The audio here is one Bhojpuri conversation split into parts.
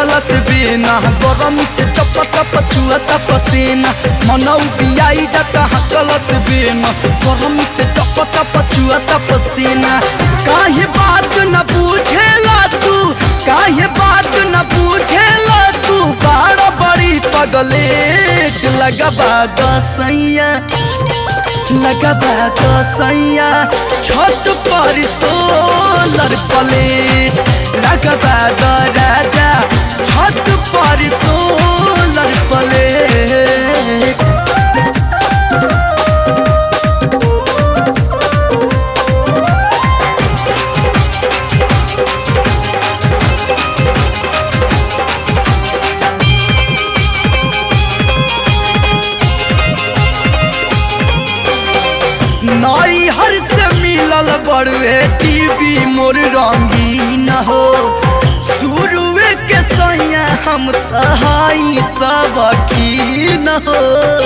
हकलस बिना गरम से टप टप चुअता पसीना मनौ बियाई जाता हकलस बिना गरम से टप टप चुअता पसीना काहे बात न पूछेला तू काहे बात न पूछेला तू बाड़ा बड़ी पगलेट लगबा दसैया लगबा दसैया छत पर सोलर प्लेट लगबा द राजा छत पर सोलर प्लेट नई हर से मिलल बड़वे टीवी मोर रंगीन हो शुरुए के सैया हम तहाई सब कीन हो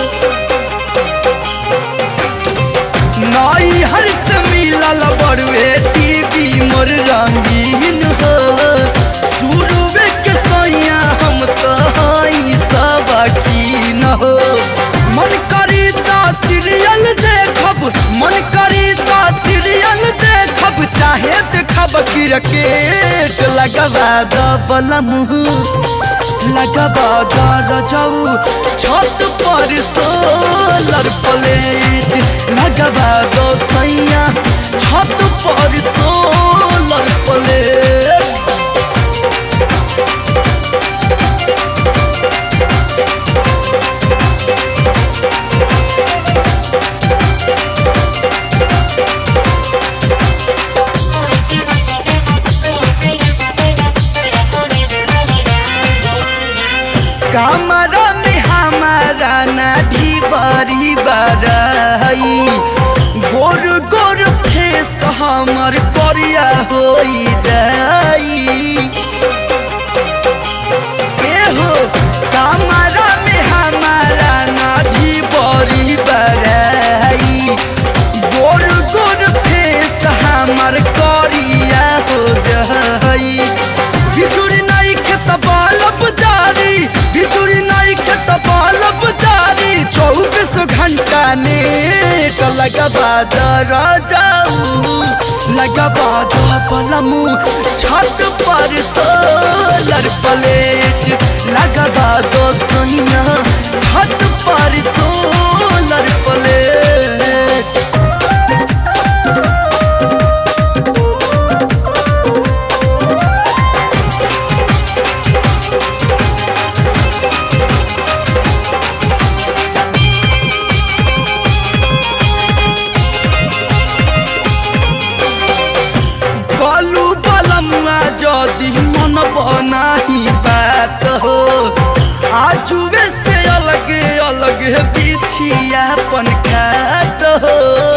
नई हर से मिलल बड़वे टीवी मोर रंगीन हो शुरुए के सैया हम तहाई सब कीन हो मन करी ता सीरियल देखब मन करी ता सीरियल देखब चाहे देखब क्रिकेट लगबा द बलम लगबा द रजऊ छत पर सोलर प्लेट लगबा द सैया छत पर सोलर प्लेट कमरा में हमारा नाढ़ी बड़ी बड़ाई गोर गोर फेस हमर करिया होई जाई ए हो कमरा में हमारा नाढ़ी बड़ी बड़ाई गोर गोर फेस हमर करिया हो जाई बिजुरी नहीं खेत बालब जारी बिजुरी नहीं खेत बालब जारी चौबीस घंटा नेट लगबा दरा जाऊ लगबा द पलमू छत पर सोलर प्लेट लगबा दो सोनिया छत पर सोलर प्लेट बालू बलमुआ जदि मन बनाही बात हो आजुए से अलग अलग बिछिया पन खात हो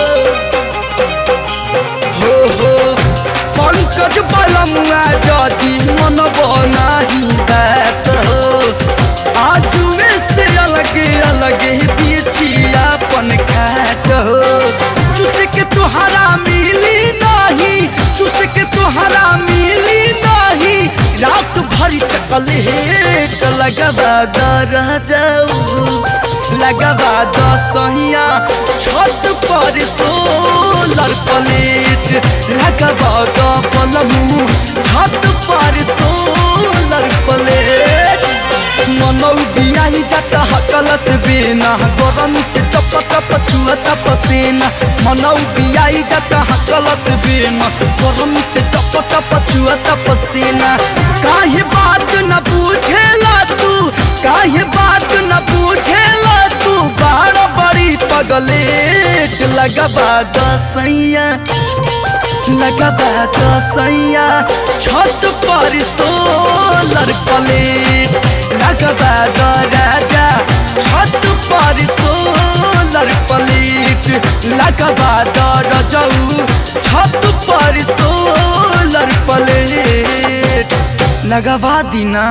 हो हो पंकज बलमुआ जदि मन बनाही बात हो आजुए से अलग अलग बिछिया पन खात हो चुट के तुहरा मिली नहीं चुट के तुहरा मिली नहीं रात भर चकलेट लगबा दर जाऊ लगबा दसहिया छत पर सोलर प्लेट लगबा द पलमू छत पर सोलर प्लेट मनौ बियाही जाता हकलस बिना गरम से टप टप चुअता पसीना मनौ बियाही जाता हकलस बिना गरम से टप टप चुअता पसीना काहे बात न पूछेला तू काहे बात न पूछेला तू बाड़ा बड़ी पगलेट लगबा दसैया लगबा दसैया छत पर सोलर प्लेट लगबा द राजा छत पर सोलर प्लेट लगबा द रजऊ छत पर सोलर प्लेट लगवा दीना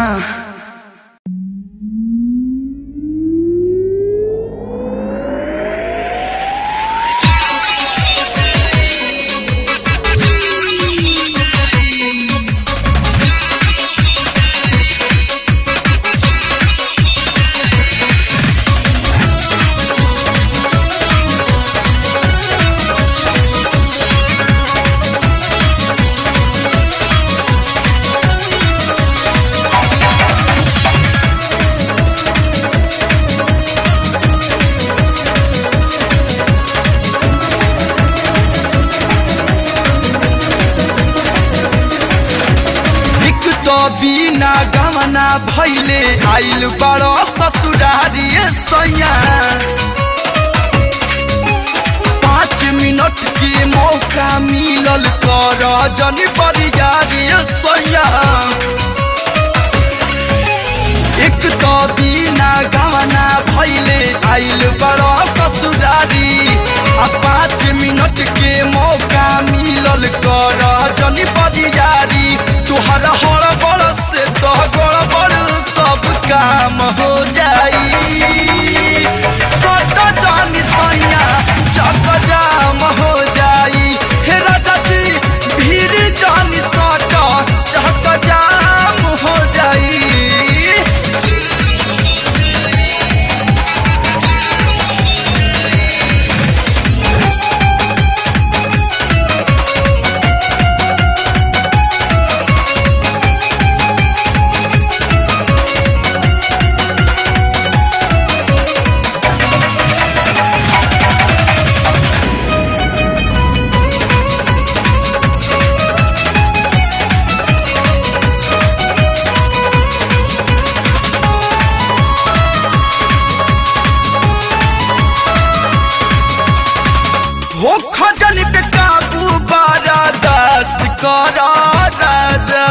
बिना गमना भैले आइल बड़ो ससुरारी सैया पाँच मिनट के मौका मिलल कर जनी बरियारी सैया एक तो बिना गमना भैले आइल बड़ो ससुरारी आ पाँच मिनट के मौका मिलल कर जनी बरियारी तुहर हड़बड़ से तो गड़बड़ सब काम हो जाई सट जानी सैया चक जाम हो जाई हे राजा जी भीड़ जानी सट चक जाम हो जाई हो खजल पे काबू बारा दस करा राजा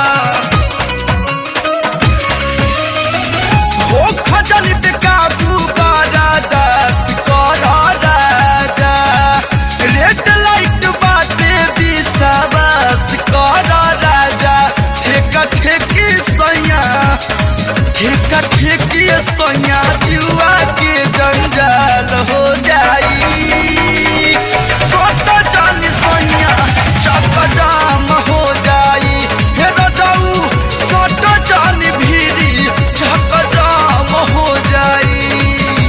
हो खजल पे काबू बारा दस करा राजा रेड लाइट बाटे विश्वास करा राजा ठेका ठेकी सैया ठेका ठेकी सैया जुआ के जंजाल हो जाई छोटा जान सैया चक जाम हो जाई हे रजाऊ छोटा जान भीरी चक जाम हो जाई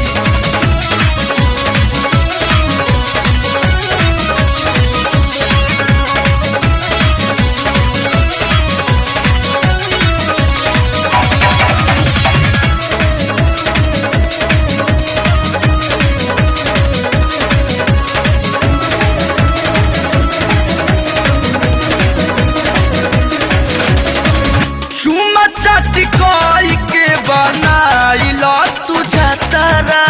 चुमा चाटी कोई के बनाइल तू छतरा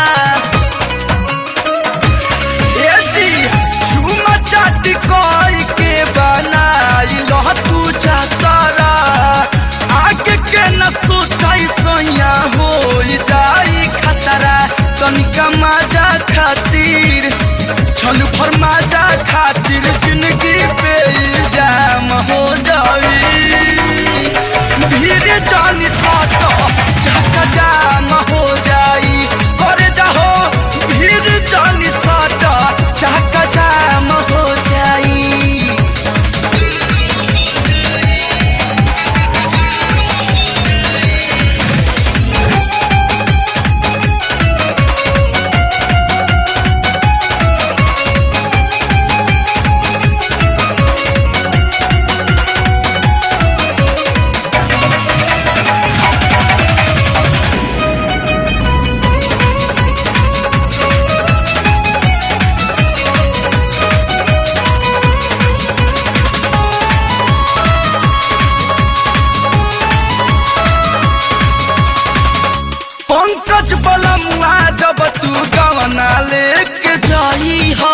ए जी चुमा चाटी कोई के बनाइल तू छतरा आगे के न सोचाई सैया हो जाई खतरा तनिका मजा खातिर छल भर मजा खातिर जिंदगी पे इल्जाम हो जाई भीड़ जानी साto चक जाम हो जाई करे जाहो भीड़ जानी साto चक जाम हो जाई पंकज बलमुआ जब तू गवना लेके जाई हा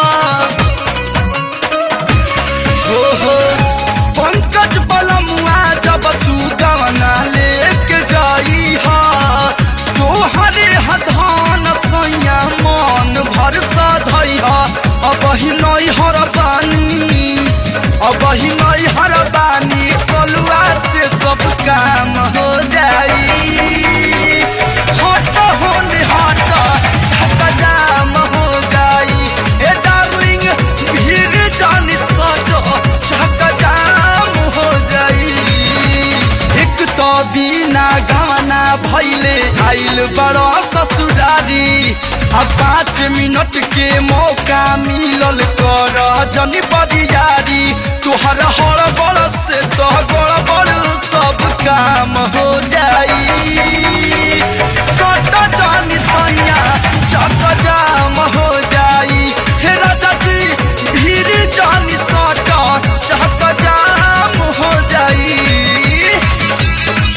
हो हो पंकज बलमुआ जब तू गवना लेके जाई हा तोहरे हधान सैया मन भर सधई हा अब ही नई हर बानी अब ही नई हर बानी कलुआ से सब काम हो जाई हट होने हट छक जाम हो जाई ए डार्लिंग भीड़ जानी सजो छक जाम हो जाई एक तो बिना गवना भैले आइल बड़ो ससुरारी आ पाँच मिनट के मौका मिलल कर जनी बरियारी तुहर हड़बड़ से तो गड़बड़ सब काम हो जाई सट जानी सैया चक जाम हो जाई हे राजा जी भीड़ जानी सट चक जाम हो जाई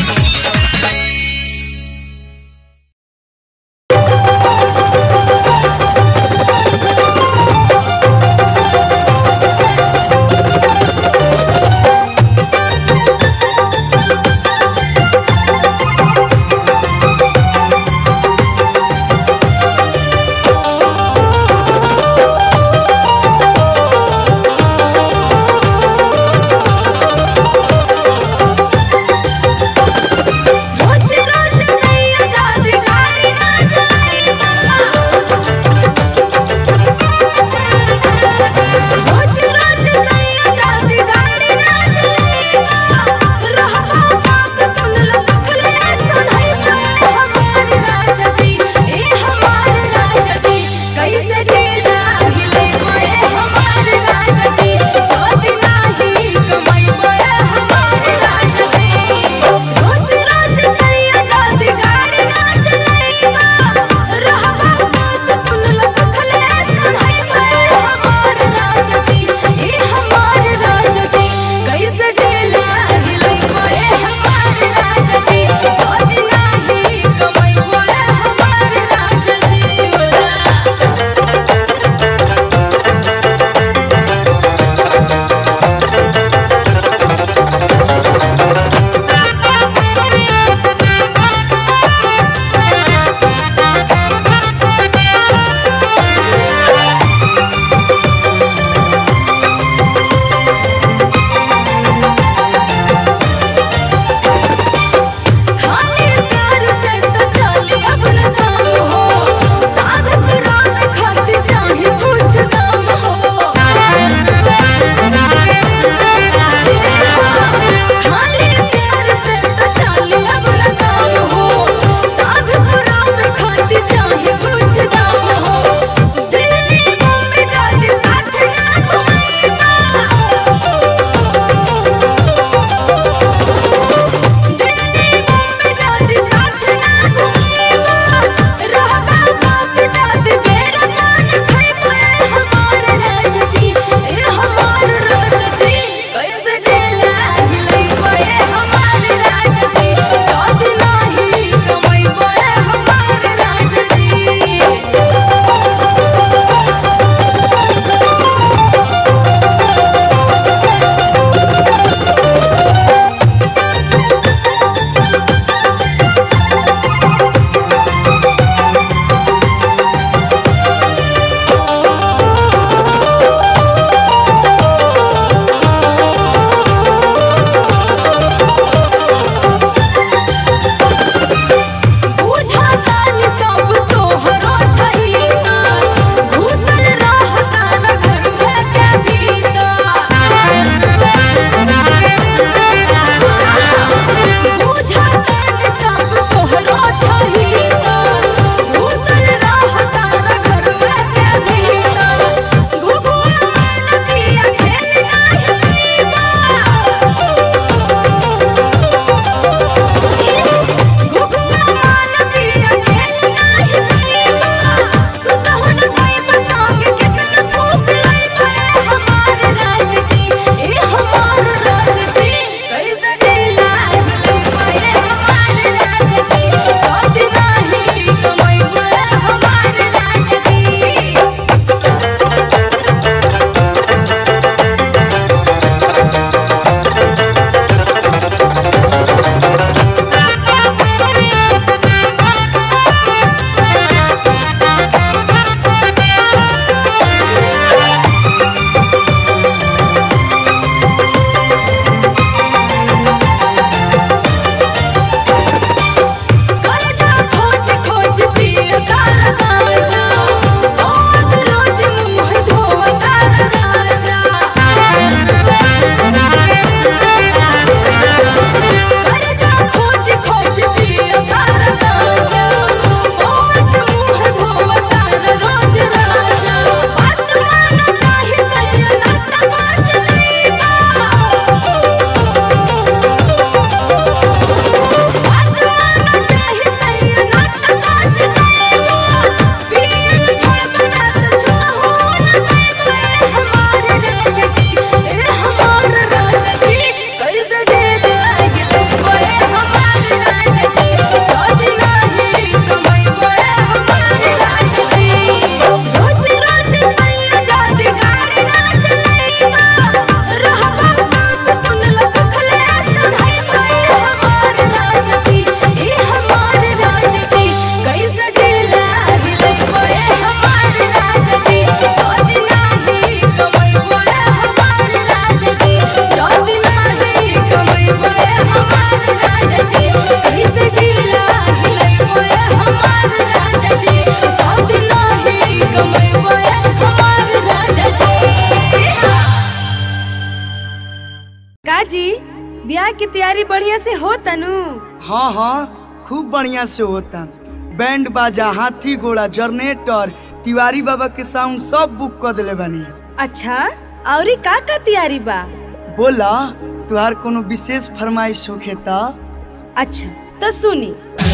काजी ब्याह की तैयारी बढ़िया से हो तनु हाँ हाँ खूब बढ़िया से होता बैंड बाजा हाथी घोड़ा जनरेटर तिवारी बाबा के साउंड सब बुक कर दिले बानी अच्छा औरी का का तैयारी बा बोला तुहार कोनो विशेष फरमाइश होखे त अच्छा तो सुनी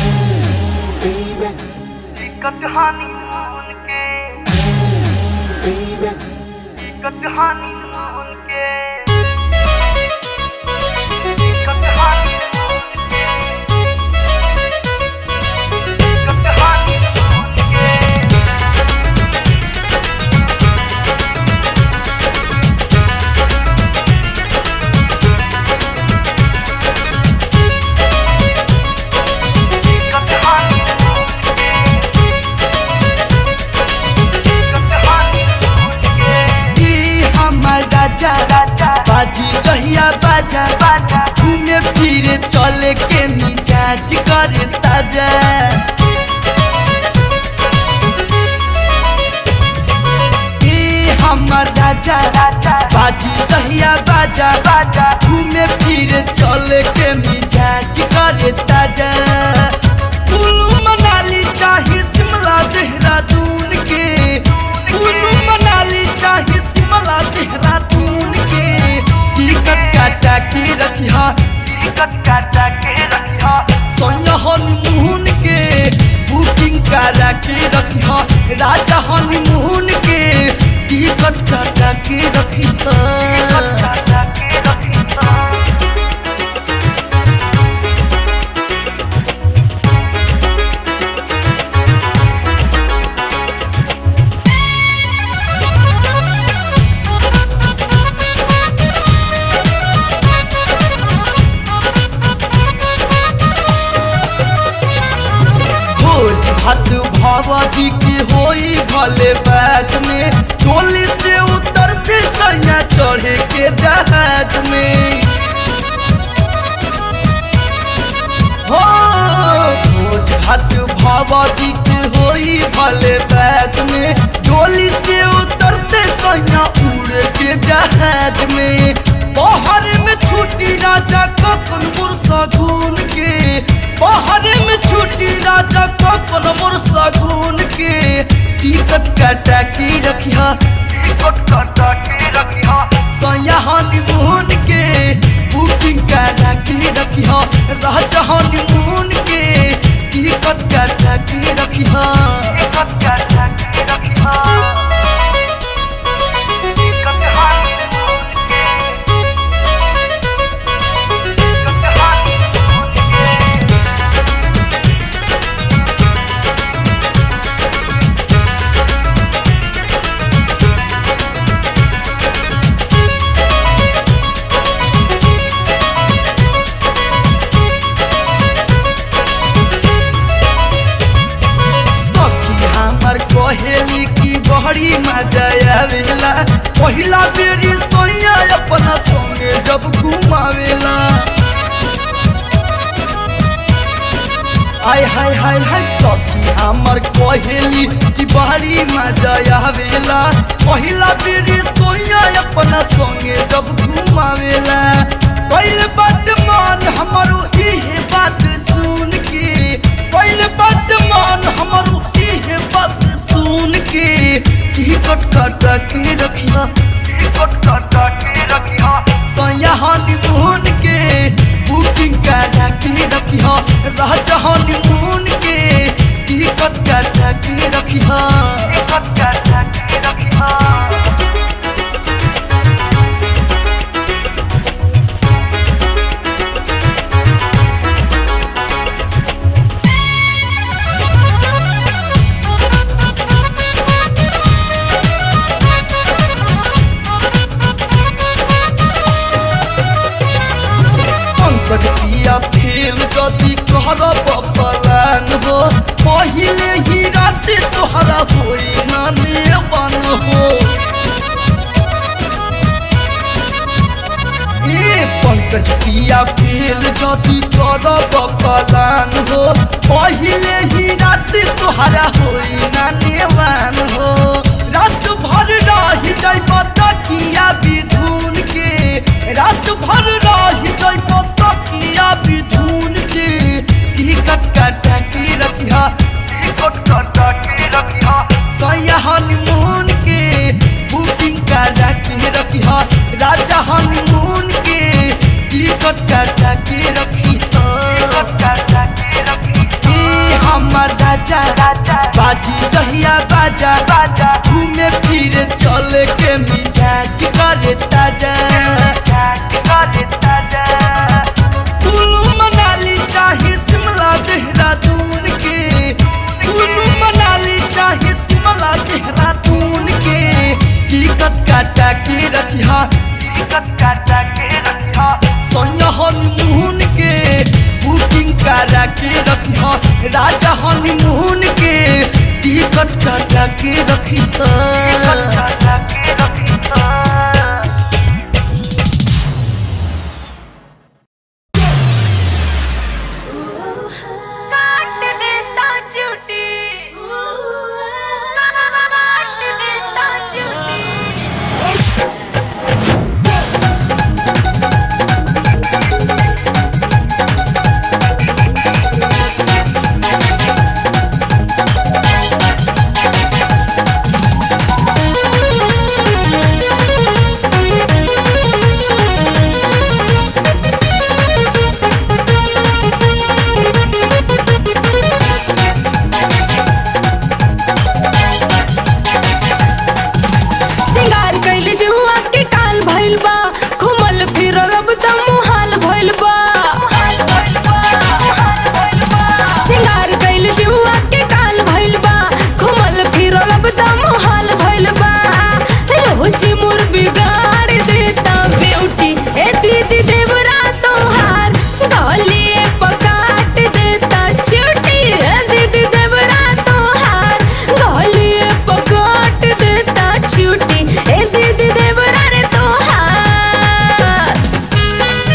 ई हमर राजा बाजी जहिया बाजा घूमे फिरे चले के मिजाज कर ताजा ई हमर राजा बाजी जहिया बाजा घूमे फिरे चले के मिजाज कर ताजा कुल्लू मनाली चाहे शिमला देहरादून के कुल्लू मनाली चाहे शिमला देहरादून के टिकट काटा के रखिया टिकट काटा के रखिया सोया हनीमून के बुकिंग करा के रखिया राजा हनीमून के टिकट काटा के रखिया काटा के रखिया भोज भात भगवती की होई भले बैग में टोली से उतरते सैया चढ़े के जहाज में हो भोज भात भगवती की होई भले बैग में टोली से उतरते सैया उड़ के जहाज में बाहर में छुट्टी राजा कखन मुरसा घून के बाहर में छुट्टी राजा कखन मुरसा घून के टिकट काटा के रखिया टिकट काटा के रखिया सैया हनीमून के बुकिंग करा के रखिया राजा हनीमून के टिकट काटा के रखिया टिकट काटा के रखिया सखी हमर कहेली की बहरी मजा आवेला पहिला बेरी सोया अपना संगे जब घुमावेला आय हाय हाय हाय सखी हमर कहेली की बहरी मजा आवेला पहिला बेरी सोया अपना संगे जब घुमावेला पहले बात मान हमारो इहे बात सुन के पहले बात मान हमारो इहे बात सुन के टिकट काटा के रखिया टिकट काटा के रखिया सैया हनीमून के बुकिंग करा के रखिया राजा हनीमून के टिकट काटा के रखिया टिकट काटा के रखिया पंकज पिया फेल जदि कहरब पलान हो पहिले ही राते तोहरा होई नाने बन हो ए पंकज पिया फेल जदि करब पलान हो पहिले ही राते तोहरा होई नाने बन हो रात भर रही जाई तकिया बिधुन के रात भर सैया हनीमून के बुकिंग करा के रखी हा राजा हनीमून के टिकट काटा के रखी ए हमर राजा बाजी जहिया बाजा घूमे फिरे चले के मिजाज करे ताजा कुल्लू मनाली चाहे शिमला देहरादून के कुल्लू मनाली चाहे शिमला देहरादून के टिकट काटा के रखिया सोनिया हनीमून के बुकिंग करा के रखिया राजा हनीमून के टिकट काटा के रखिया काट देता चूटी काट देता चूटी सिंगार कैले जुआ के काल भइल बा घुमल फिरल अब त मुहाल भइल बा सिंगार कैले जुआ के काल भइल बा घुमल फिरल अब त मुहाल भइल बा रोज मोर बिगाड़ देता ब्यूटी ए दीदी देवरा तोहार गलिए पकाट देता चूटी ए दीदी देवरा तोहार गलिए पकाट देता चूटी ए दीदी देवरा रे तोहार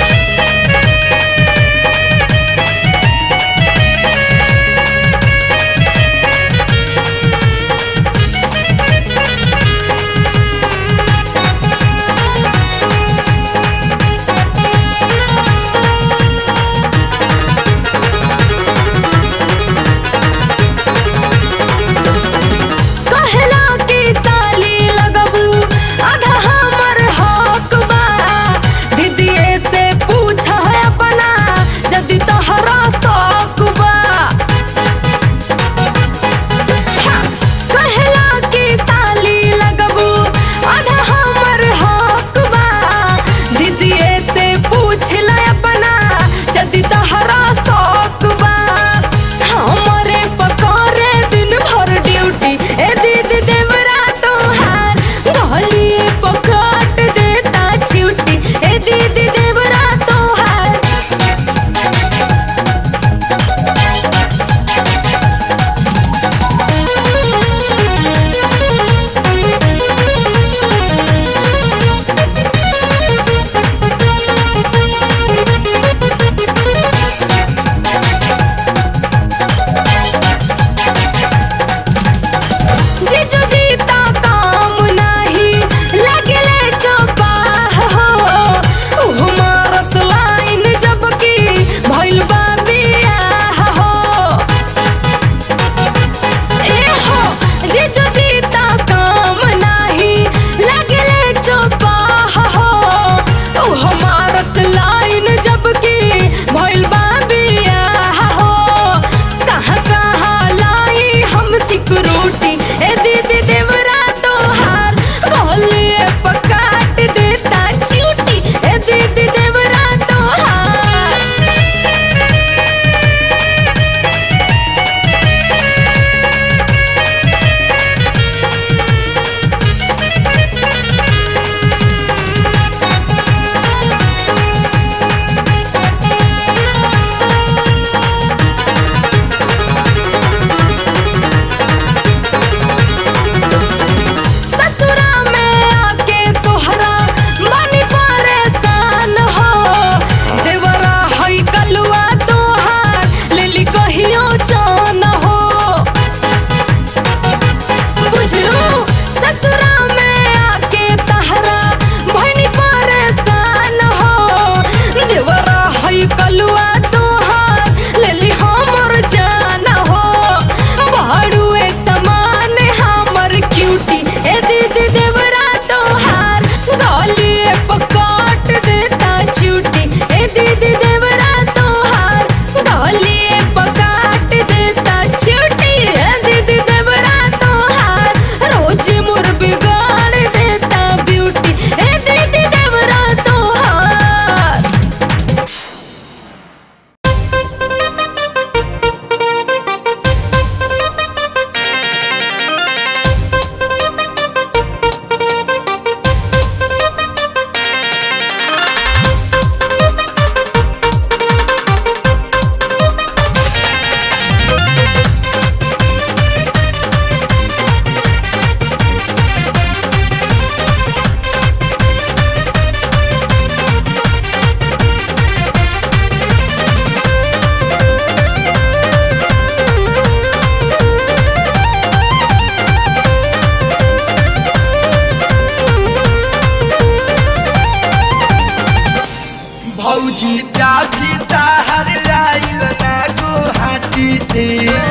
भौजी चाभी ताहर आइल ना गुहाटी से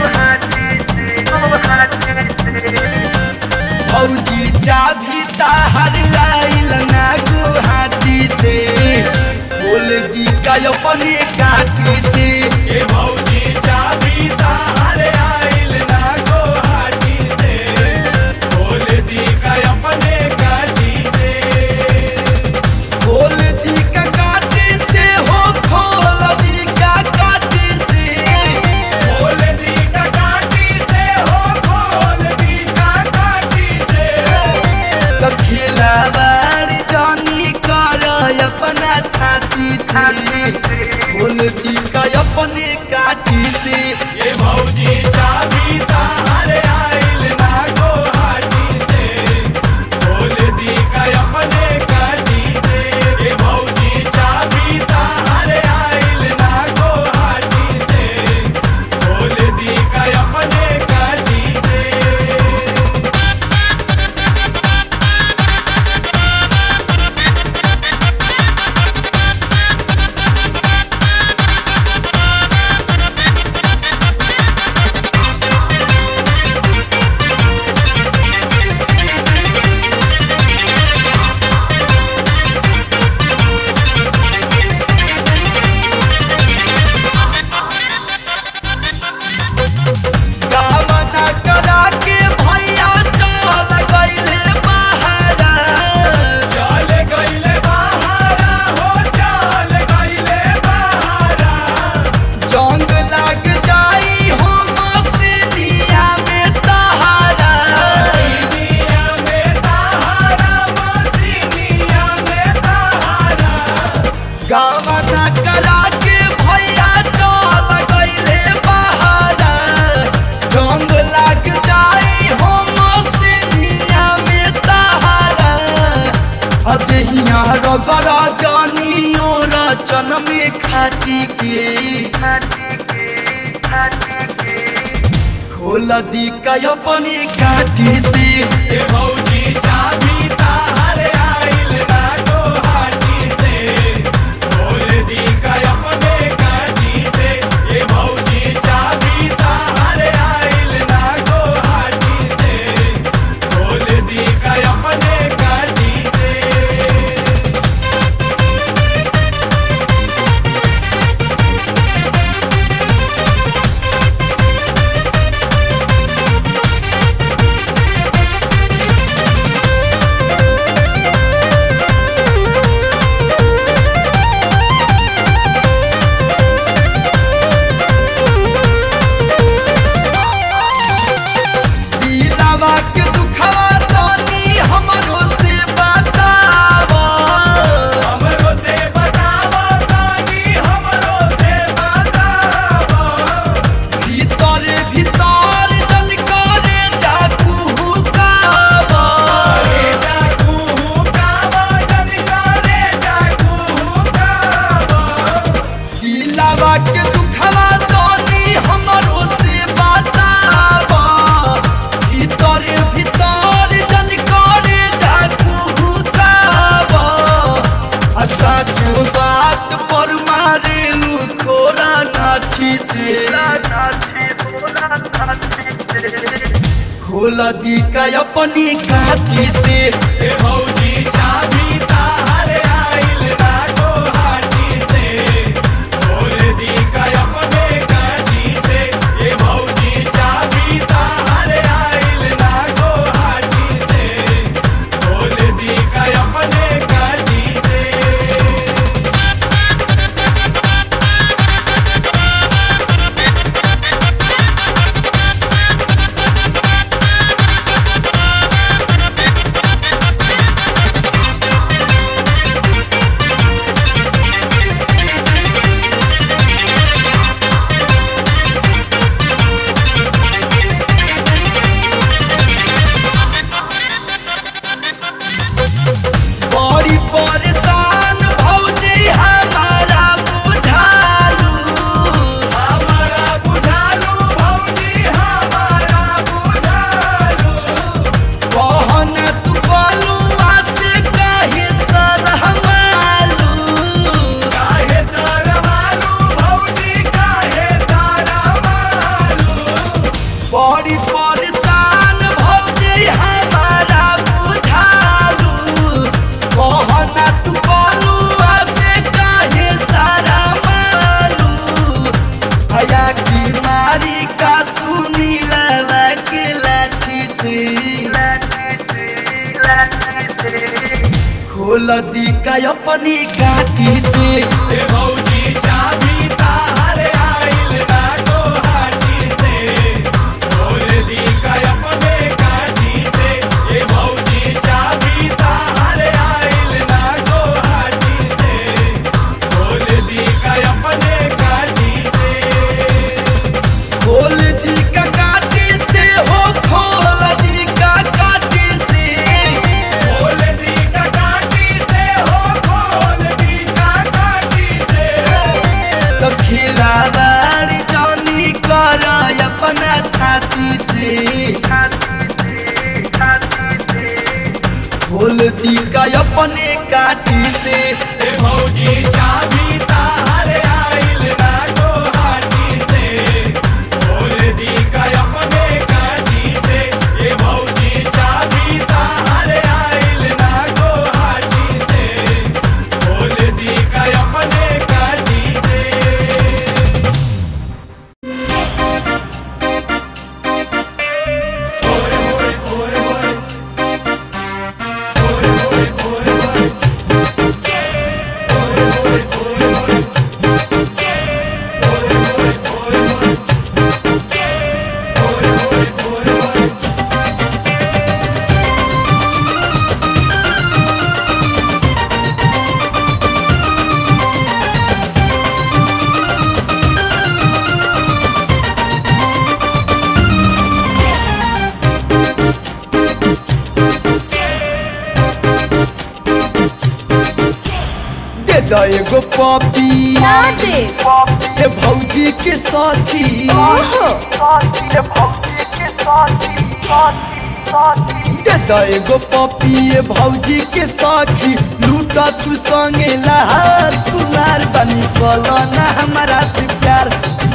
भौजी चाभी ताहर आइल ना गुहाटी से बोल दी का अपने काटी से ए भौजी चाबी ताहर आइल ना गोहाटी से खोल दी का अपने गाड़ी से खोल दी का काटी से हो खोल दी का काटी से खोल दी का काटी से हो खोल दी का काटी से तो खिलावाड़ जानी कर अपना छाती से खोल दी का अपने काटी से ए भौजी चाबी ताहर आइल ना गोहाटी से खोल दी का अपने गाड़ी से ए भौजी चाबी ताहर आइल ना गोहाटी से खोल दी का अपने गाड़ी से गावना करा के भैया चल गईले बहारा चल गईले बहारा हो चल गईले बहारा जंग लग जाई हम सिनिया में तहारा सीनिया में तहारा मसीनिया में तहारा गावना करा के भैया चल गईले बहारा जंग लग जाई हम सिनिया में तहारा अदहिया रगड़ा जानियो रचन में खाटी के खोल दी का अपने काटी से ए भौजी चाबी ताहर आइल ना गोहाटी से खोल दी का अपने गाड़ी से ए भौजी चाबी ताहर आइल ना गोहाटी से खोल दी का अपने गाड़ी से दिलावा के दुखवा तानी हमरो से बतावा हमरो से बतावा तानी हमरो से बतावा भीतर भीतर जल करे जाकू हुकावा रे जाकू हुकावा जन करे जाकू हुकावा दिलावा के दुखवा तानी हमरो से बतावा भीतर भीतर जल करे जाकू हुकावा आ सच बात पर मारेलू थोड़ा नाठी से खोल दी का अपनी काठी से ए भौजी चाबी ताहर आइल ना गोहाटी से खोल दी का अपने गाड़ी से ए भौजी चाबी ताहर आइल ना गोहाटी से खोल दी का अपने गाड़ी से खोल खोल दी का अपनी काटी से ए भौजी चाबी ताहर आइल ना गोहाटी से खोल दी का अपने काटी से ए भौजी चाबी ताहर आइल ना गोहाटी से खोल दी का अपने काटी से खोल दी का काटी से हो खोल दी का काटी से खोल दी का काटी से हो खोल दी का काटी से तो खिलावाड़ी जानी कर अपना छाती से खोल दी का अपने काटी से ए भौजी चाबी ताहर आइल ना गोहाटी से खोल दी का अपने काटी से ए भौजी चाबी ताहर आइल ना गोहाटी से खोल दी का अपने काटी से दे दो एगो पपी ना दे ए भौजी के साथी ओहो दे दो एगो पपी ए भौजी के साखी लूटा तू संगे लहार कुमार बनी कलो ना हमारा से प्यार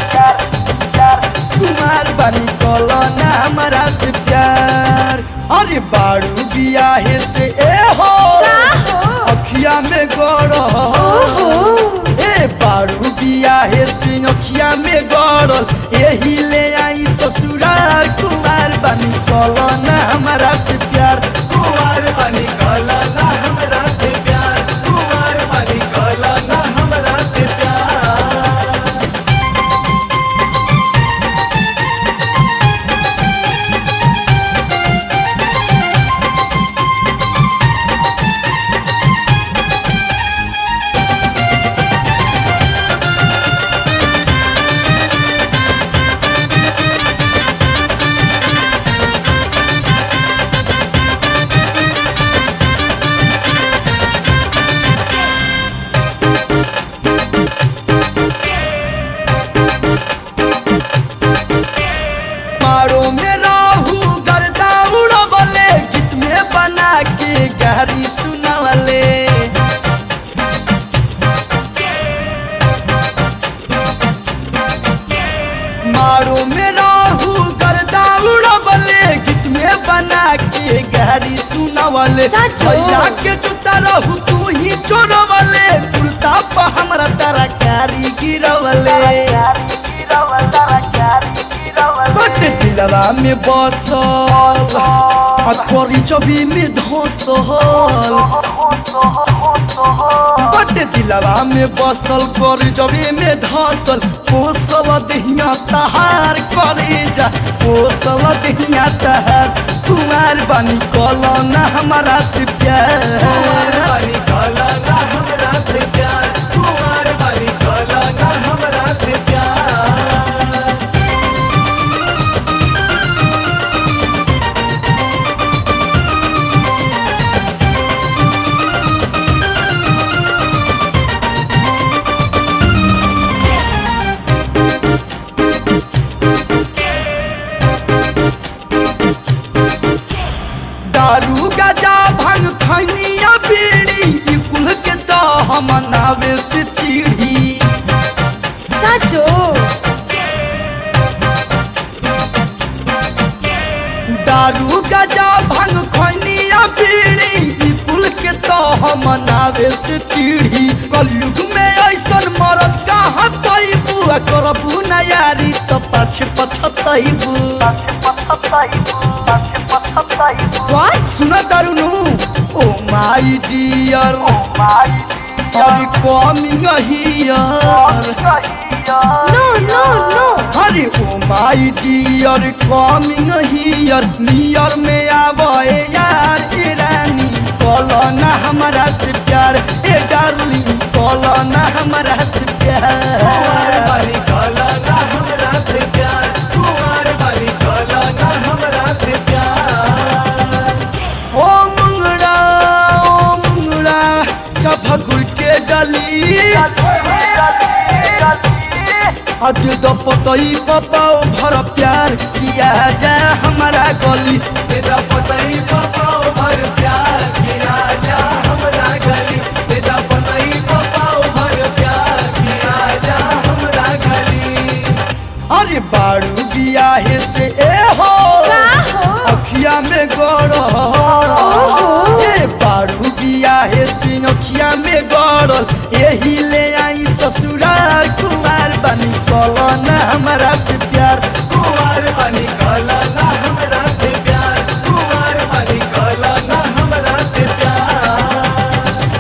कुमार बनी कलो ना हमारा से प्यार अरे बारू बियाहे से ए हो का हो अखिया में गड़ो ओहो ए बारू बियाहे से अखिया में गड़ल यही ले आई ससुरार कुमार बनी कलो ना हमारा से प्यार कुमार बनी कला ना हमरा से प्यार कुमार बनी कला ना हमरा से प्यार मारो में राहू गर्दा उड़बले गीत में बना के गहरी सुनवले मारो में राहू गर्दा उड़बले गीत में बना के गहरी सुनवले सचो? भैया के जूता रहू तू ही चोरवले कुर्ता पर हमरा तरकारी गिरवले बट दिलवा में बसल आ करी चबी में धसल बट दिलवा में बसल करी चबी में धसल पोसल दहिया तहार करे जा पोसल दहिया तहार कुमार बनी कलो ना हमारा से प्यार बनी कला ना हमरा से प्यार कुमार बनी कला ना हमरा से प्यार दारू गजा भंग खैनिया बीड़ी ई कुल के तो हम नावे से चिड़ी साचो दारू गजा भंग खैनिया बीड़ी ई कुल के तो हम नावे से चिड़ी कलयुग में ऐसन मरद कहाँ पैबू आ करबू ना यारी तो पाछे पछतैबू व्हाट सुन दारुनु ओ माई डियर और कमिंग हियर नो नो नो अरे ओ माई डियर कमिंग हियर नियर में आवे यार ए रानी बोलो ना हमारा से प्यार ए डार्लिंग बोलो ना हमारा से कुंवर प्यार बानी चला ना हमरा से प्यार कुंवर बानी चला ना हमरा से प्यार ओ मुंगड़ा ओ मुंगड़ा चपक के डली अद दो पतई पपाओ भर प्यार किया जा हमारा गली तेरा पतई पपाओ भर प्यार की राजा हमरा गली तेरा पतई पपाओ भर प्यार की राजा हमरा गली अरे बारू बियाहे से ए हो का हो अखिया में गड़ ए बारू बियाहे से अखिया में गड़ल यही ले आई ससुराल कुमार बनी कलो ना हमारा से प्यार कुंवर बानी चला ना हमरा से प्यार कुंवर बानी चला ना हमरा से प्यार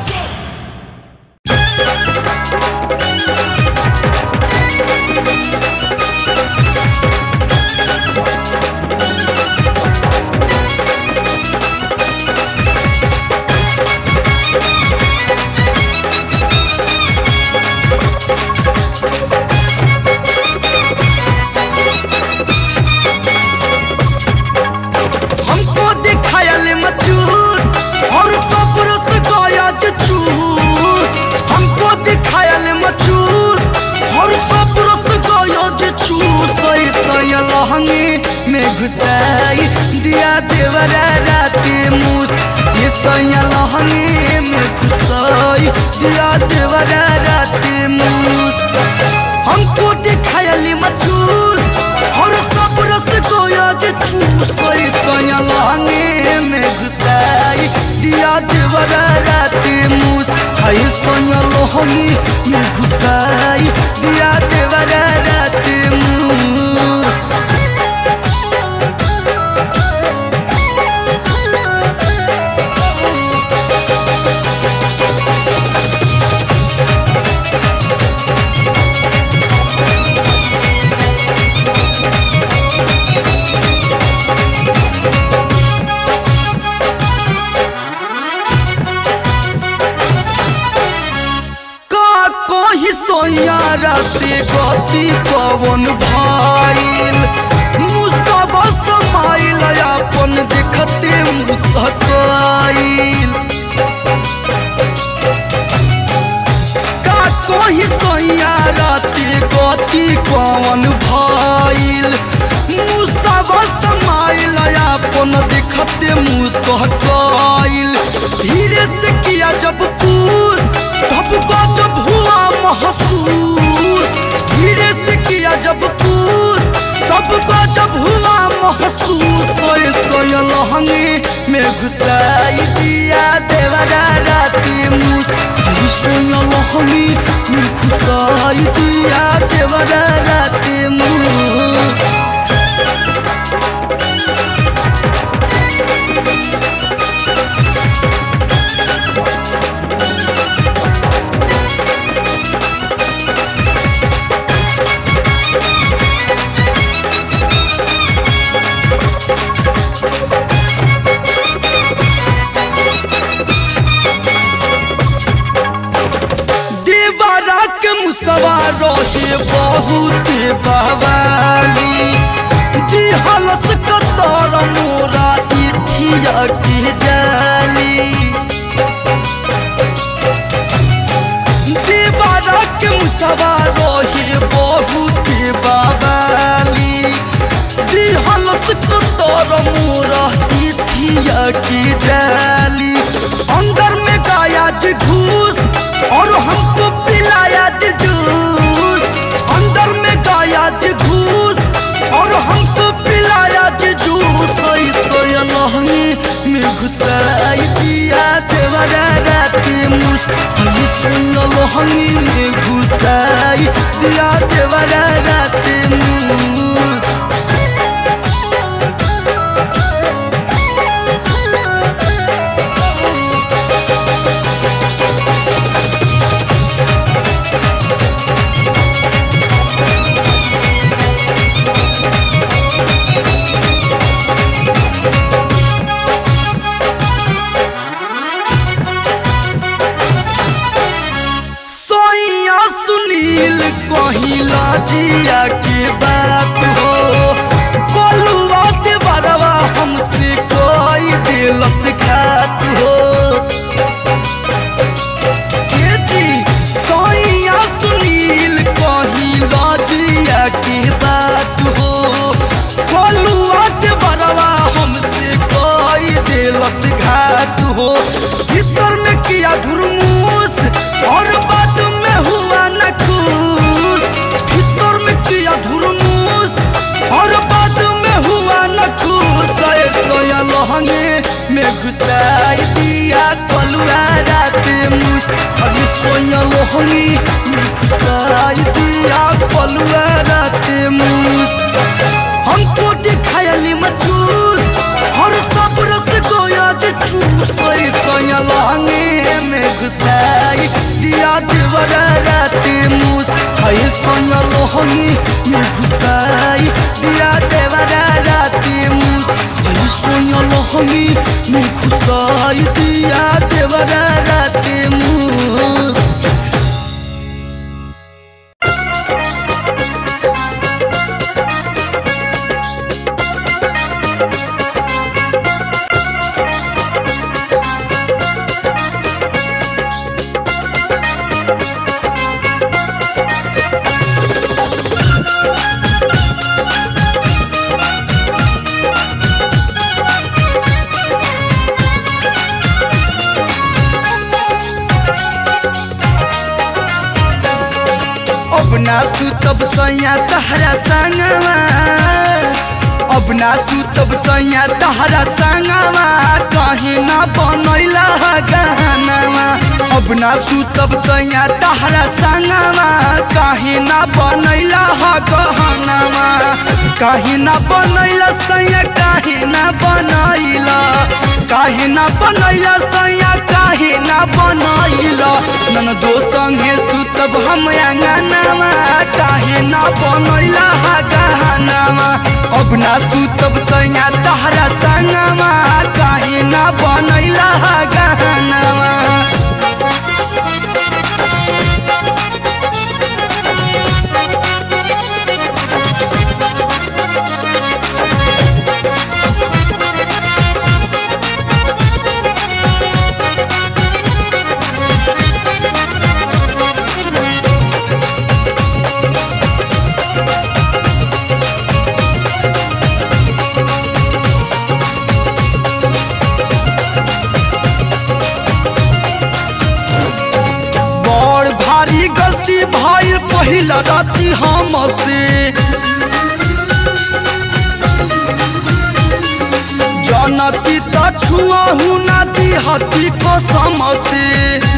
हमको दिखायल मचूस और सब रस गया जे चूस हमको दिखायल मचूस और सब रस गया जे चूस ऐसा लहंगे में घुसाई दिया देवरा राते मूस ऐसा लहंगे में घुसाई दिया देवरा राते मूस हमको दिखायल मचूस और सब रस गोया जे चूस सया लांगे में घुसाई दिया देवरा राते मूस हई सोया लोहनी में घुसाई दिया देवरा राते मूस का कोही सोया राते गति पवन भाईल मुसब समाइल अपन देखते मुसकाइल का कोही सोया राते गति पवन भाईल मुसब समाइल अपन देखते मुसकाइल धीरे से किया जब कूद सबका जब हुआ महसूस धीरे से किया जब कूद सबका जब हुआ महसूस सोए सोए लहंगे में घुसाई दिया देवरा राती मूस हई सोए लहंगे में घुसाई दिया देवरा राती मूस देवरा के मुसवा रहे बहुत बवाली दिहलस कतर मोरा इथिया के जाली देवरा के मुसवा रहे बहुत बवाली दिहलस कतर मोरा इथिया के जाली अंदर में गाया जी घूस और हमको पिलाया जी जूस अंदर में गाया जी घूस और हमको पिलाया जी जूस सोई सोई लहंगी में घुसाई दिया देवरा राती मूस हई सोई लहंगी में घुसाई दिया देवरा राती मूस लजिया के बात हो बोलुआ के बरवा हमसे कोई दिलस खात हो ये जी सोइया सुनील कही लजिया के बात हो बोलुआ के बरवा हमसे कोई दिलस घात हो भीतर में किया धुरमूस और बाद में हुआ न खुश भीतर में किया धुरमूस और बाद में हुआ न खुश ऐ सोया लहंगे में घुसाई दिया कलुआ रात मुझ अरे सोया लहंगे में घुसाई दिया कलुआ रात मुझ हमको दिखायली मचूस और सब रस गोया जे चूस सोया लहंगे में घुसाई दिया देवरा रात मुझ है सोया लहंगे में घुसाई दिया देवरा रात मुझ है सोया लहंगे में घुसाई दिया देवरा रात मुझ अब ना सुतब सैया तहरा संगवा अब ना सुतब सैया तहरा संगवा कहीं ना बनैला गहनवा अब ना सुतब सैया तहरा संगवा कहीं ना बनैला गहनवा कहीं ना बनैला सैया कहीं ना बनैला कहीं ना बनैला सैया कहीं ना बनैला नन दो संगे सुतब हम अंगनावा काहे ना बनैला गहनावा अब ना सुतब सैया तहरा संगवा काहे ना बनैला गहनावा बड़ भारी गलती भइल पहिला राति हमसे जनती त छुआहु ना दिहती कसम से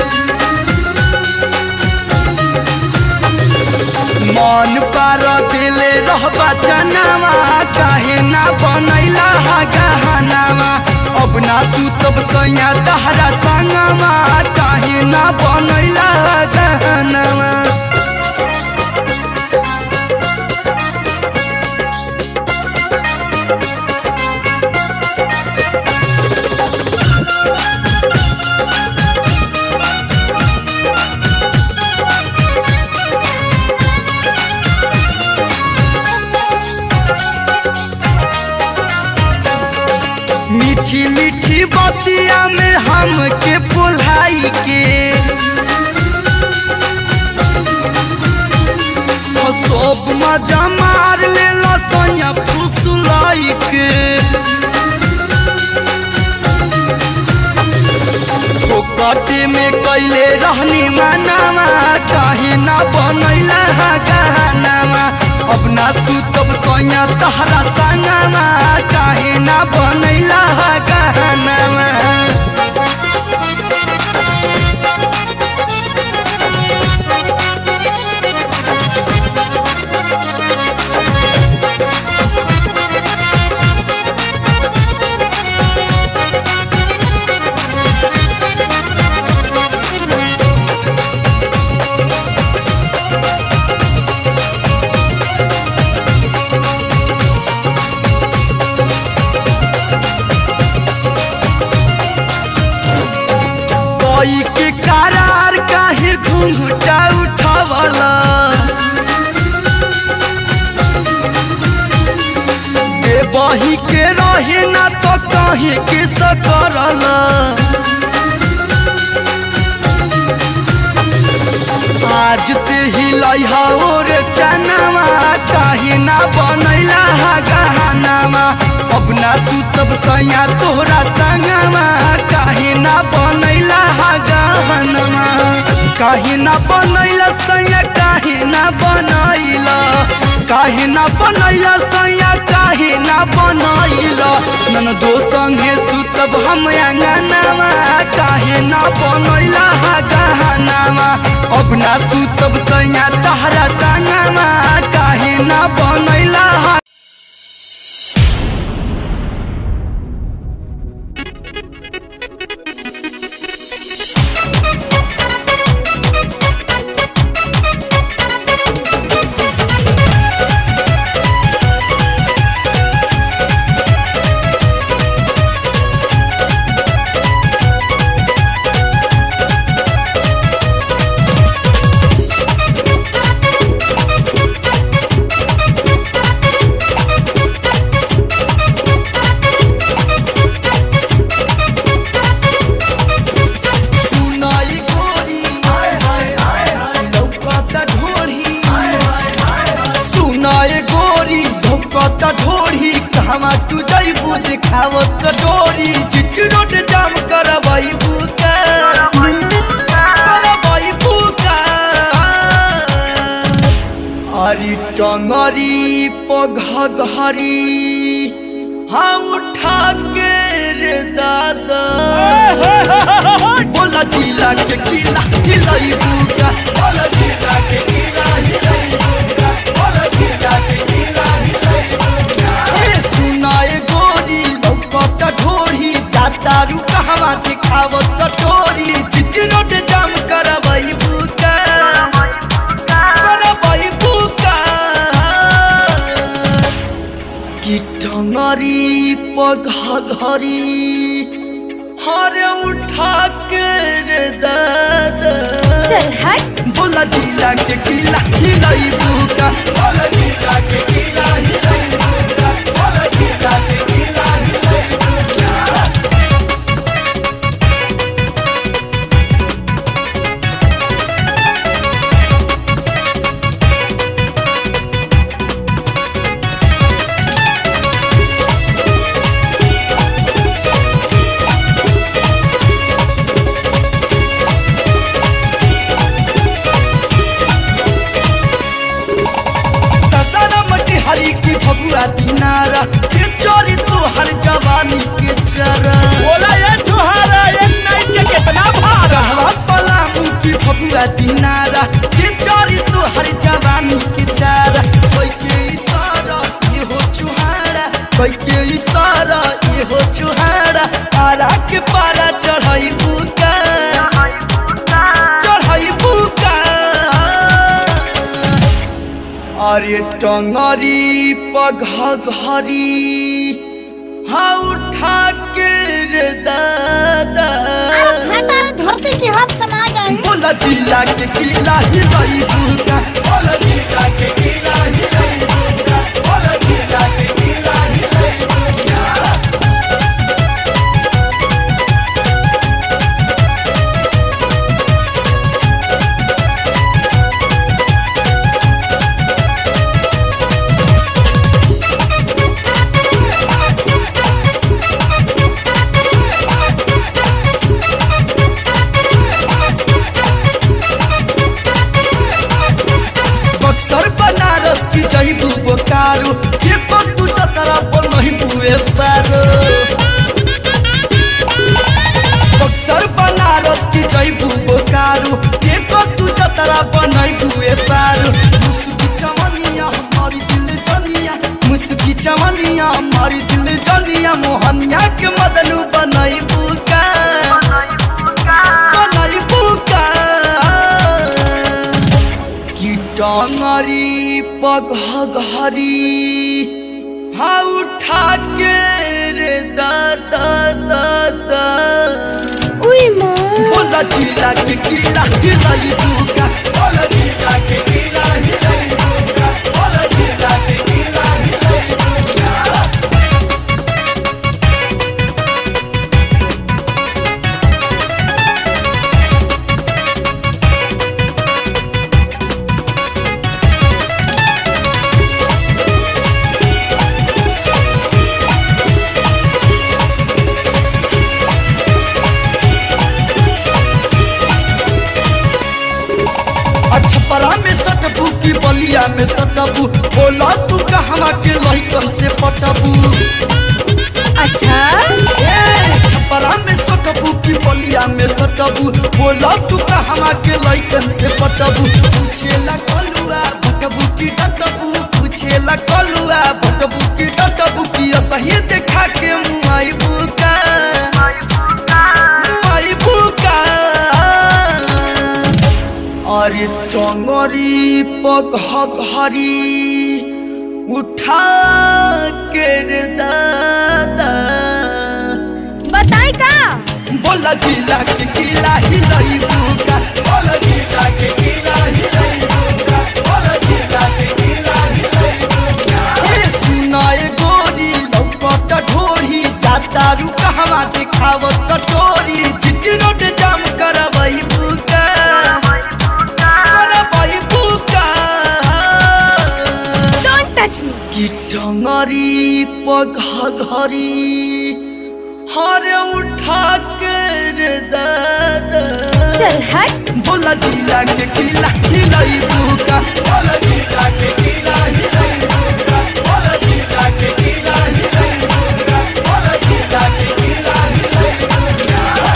मन पार दिले रहबा जनावा काहे ना बनैला गहनावा अब ना सुतब सैया तहरा संगवा काहे ना बनैला गहनावा मीठी मीठी बतिया में हमके पुल्हाई के हो सब मजा मार ले सैया फुसलाई के फोकटे में कैले रहनी मानावा काहे ना बनैला गहनावा अब ना सुतब सैया तहरा संगवा काहे ना बनैला गहनावा काहे के सकरला आज से हिलाई और चनावा काहे ना बनैला हा गहनामा अब ना सुतब सैया तोहरा संगमा काहे ना बनैला हा गहनामा काहे ना बनैला सैया काहे ना बनैला काहे ना बनैला सैया काहे ना बनैला नन दो संगे सुतब हम अंगनामा काहे ना बनैला हा गहनामा अब ना सुतब सैया तहरा संगमा काहे ना बनैला हा सुनाई गोरी लौकता ढोढ़ी सुनाए गोरी लौकता ढोढ़ी कहवा तू जैबू दिखावत डोरी चिट्टी रोड जाम करबैबू का करबैबू का अरे टंगरी पघघरी हाँ उठा के रे दादा बोला जिला के किला हिलाई बुका बोल जिला के किला हिलाई बुका बोल जिला के किला हिलाई बुका ए सुनाए गोरी लौकत ढोरी जाता रू कहवा दिखावत टोरी चिट्ठी नोट जाम करबई बुका करबई बुका कि टंगरी पघघरी हरे उठा के रे दादा चल हट बोला जिला के किला हिलाई बुका बोल जिला के किला हिलाई बुका बोल जिला के किला हिलाई बुका ससारा मटी हरी की भगुआ दिनारा के चोरी तो हर जवानी के चरा बोला ये छुहारा ये नाइट के कितना भारा कहवा पलामू की भगुआ दिनारा के चोरी तो हर जवानी के चारा कोई के इशारा ये हो चुहारा कोई के इशारा ये हो चुहारा आरा के पारा चढ़ाई बुका चढ़ाई बुका अरे टंगरी पघघरी हाँ उठा के रे दादा घाटा धरती की हाथ समा जाए बोला जिला के किला हिलाई बुका बोल जिला के किला हिलाई बुका बोल जिला के किला हिलाई बुका बक्सर बनारस की जईबू बोकारो के को तू चतरा पर नहीं बुए पारो बक्सर बनारस की जईबू बोकारो के को तू चतरा पर नहीं बुए पारो मुस्की चमनिया हमारी दिल जनिया मुस्की चमनिया हमारी दिल जनिया मोहनिया के मदनू बनाई बुका बनाई बुका कि टंगरी पघघरी हाँ उठा के रे दादा दादा उई माँ बोला जिला के किला हिलाई बुका बोल जिला के किला हिलाई बुका बोल जिला के किला हिलाई बुका बलिया में सटबू बोला तू कहवा के लहिकन से पटबू अच्छा ए, छपरा में सटबू की बलिया में सटबू बोला तू कहवा के लहिकन से पटबू पूछेला कलुआ भटबू की डटबू पूछेला कलुआ भटबू की डटबू की असही देखा के मुआई बुका मुआई बुका अरे टंगरी पघरी उठा के रे दादा बताई का बोला जिला के किला हिलई बुका बोल गीता के गीला हिलाई बुका बोल गीता के गीला हिलाई बुका ए सुनाए गोरी लौकत ढोरी जाता रू कहवा दिखावत कटोरी चिट्ठी नोट जाम करबई बुका करबई बुका डोंट टच मी की टंगरी पघरी हर उठा के रे दादा चल हट बोला जिला के किला हिलई बुका बोल गीता के गीला हिलाई बुका बोल गीता के गीला हिलाई बुका बोल गीता के गीला हिलाई बुका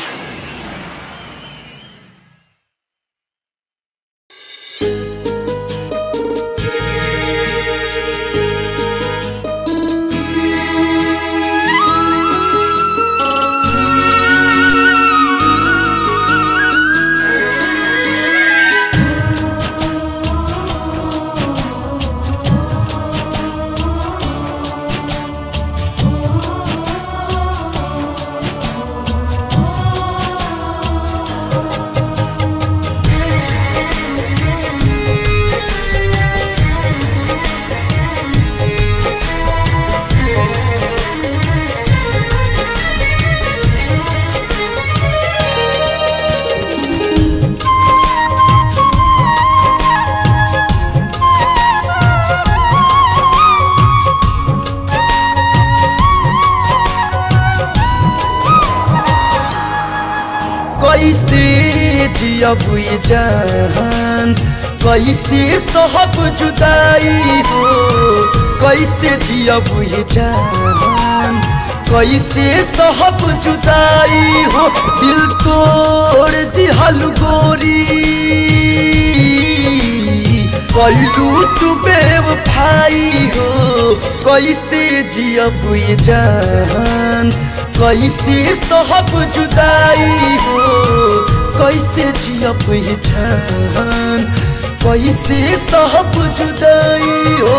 कैसे जियब ये जान कैसे सहब जुदाई हो कैसे जियब ये जान कैसे सहब जुदाई हो दिल तोड़ दिहल गोरी कलू तू बेवफाई हो कैसे जियब ये जान कैसे सहब जुदाई हो कैसे जियब ये जान कैसे सहब जुदाई हो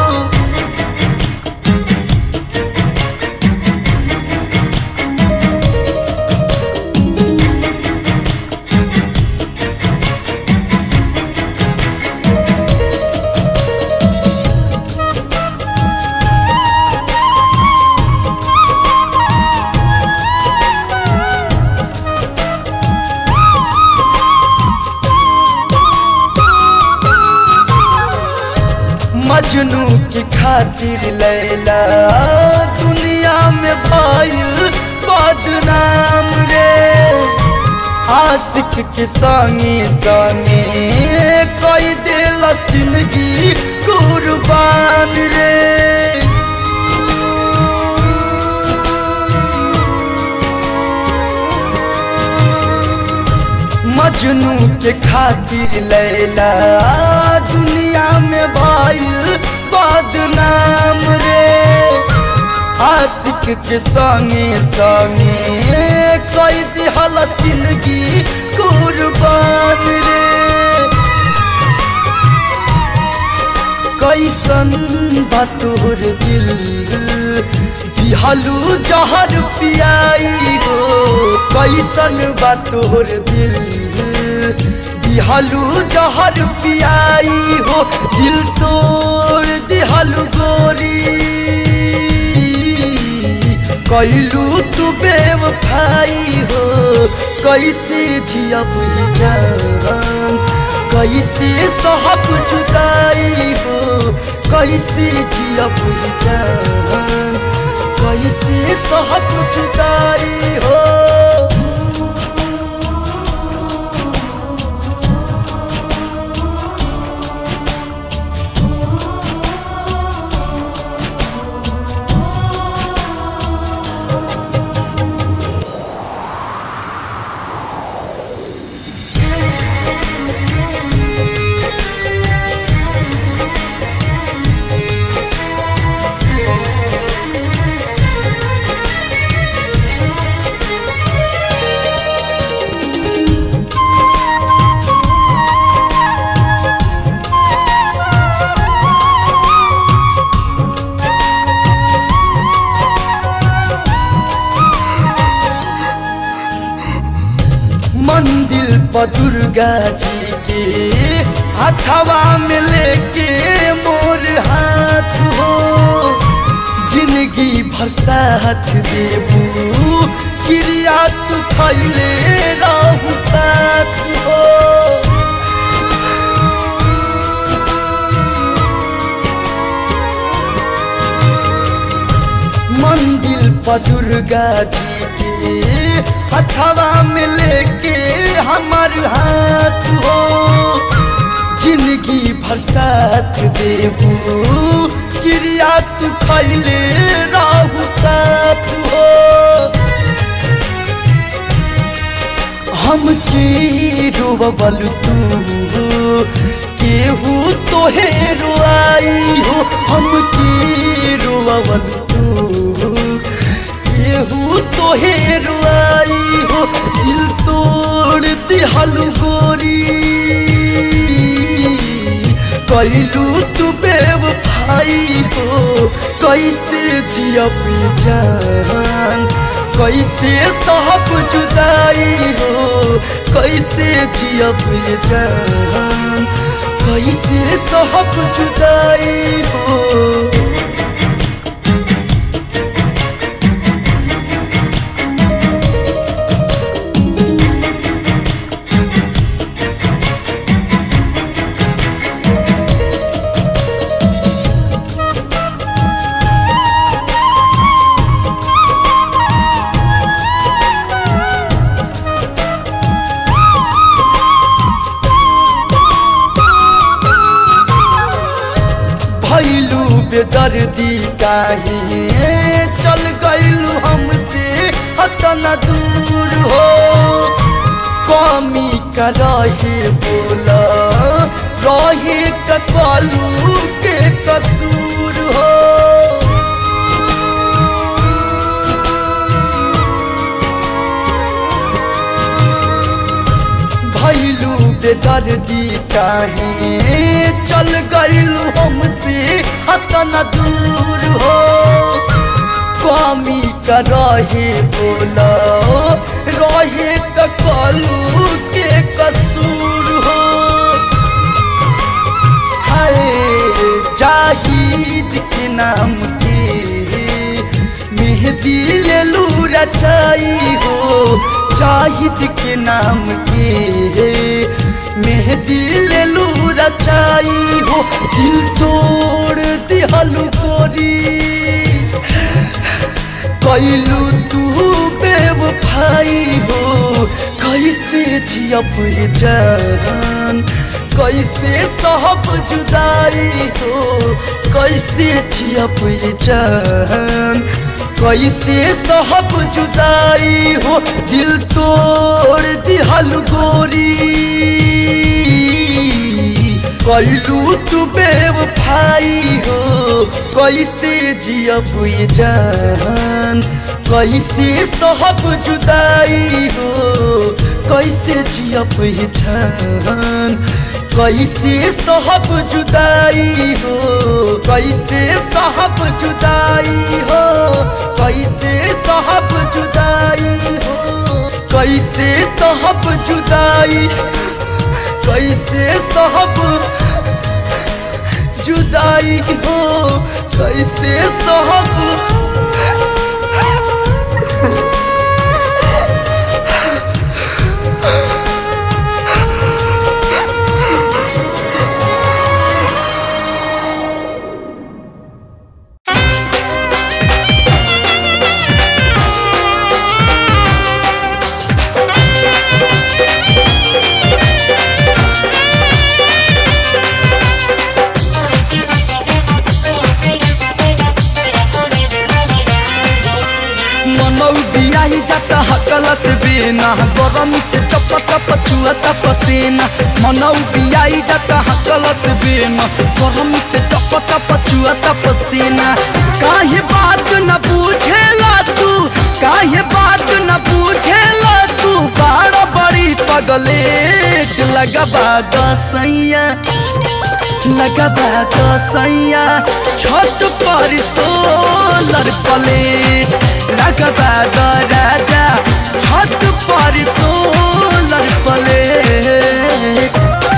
मजनू की खातिर लैला दुनिया में भाई बदनाम रे आशिक के संगे संगे कोई दिल जिंदगी कुर्बान रे मजनू के खातिर लैला दुनिया में भाई बदनाम रे आशिक के संगे संगे कई दिहल जिंदगी कुर्बान रे कैसन बा तोर दिल दिहलू जहर पियाई हो कैसन बा तोर दिल दिहलू जहर पियाई हो दिल तोड़ दिहलू गोरी कैलू तू बेवफाई हो कैसे जियब जान कैसे सहब जुदाई हो कैसे जियब जान कैसे सहब जुदाई हो पर दुर्गा जी के हथवा में लेके मोर हाथ हो जिंदगी भर साथ देबू क्रिया तू खैले रहू साथ हो मंदिर पर दुर्गा जी के हथवा में लेके हमार हाथ हो जिंदगी भर साथ देबू क्रिया तू खैले रहू साथ हो हम के रोवल तू केहू तोहे रोआई हो हम के रोवल तू केहू तोहे रोआई हो दिल तोड़ दिहल गोरी कैलू तू बेवफाई हो कैसे जियब जान कैसे सहब जुदाई हो कैसे जियब जान कैसे सहब जुदाई हो भैलू बेदर्दी काहे चल गईलू हमसे हतना दूर हो कमी का रहे बोला रहे कलू के कसूर हो भैलू बेदर्दी काहे चल गईलू हमसे हतना दूर हो कमी का रहे बोला रहे कलू के कसूर हो हाय जाहिद के नाम के मेहदी ले लू रचाई हो जाहिद के नाम के मेहदी ले लू रचाई हो दिल तोड़ दिहलू गोरी कैलू तू बेवफाई हो कैसे जियब जान कैसे सहब जुदाई हो कैसे जियब जान कैसे सहब जुदाई हो दिल तोड़ दिहल गोरी कैलू तू बेवफाई हो कैसे जियब जान कैसे सहब जुदाई हो कैसे जियब जान कैसे सहब जुदाई हो कैसे सहब जुदाई हो कैसे सहब जुदाई हो कैसे सहब जुदाई कैसे सहब जुदाई हो कैसे सहब मनौ बियाही जाता हकलस बेना गरम से टप टप चुअता पसीना मनौ बियाही जाता हकलस बेना गरम से टप टप चुअता पसीना काहे बात न पूछेला तू काहे बात न पूछेला तू बाड़ा बड़ी पगलेट लगबा दसैया लगबा दसैया छत पर सोलर प्लेट लगबा द राजा छत पर सोलर प्लेट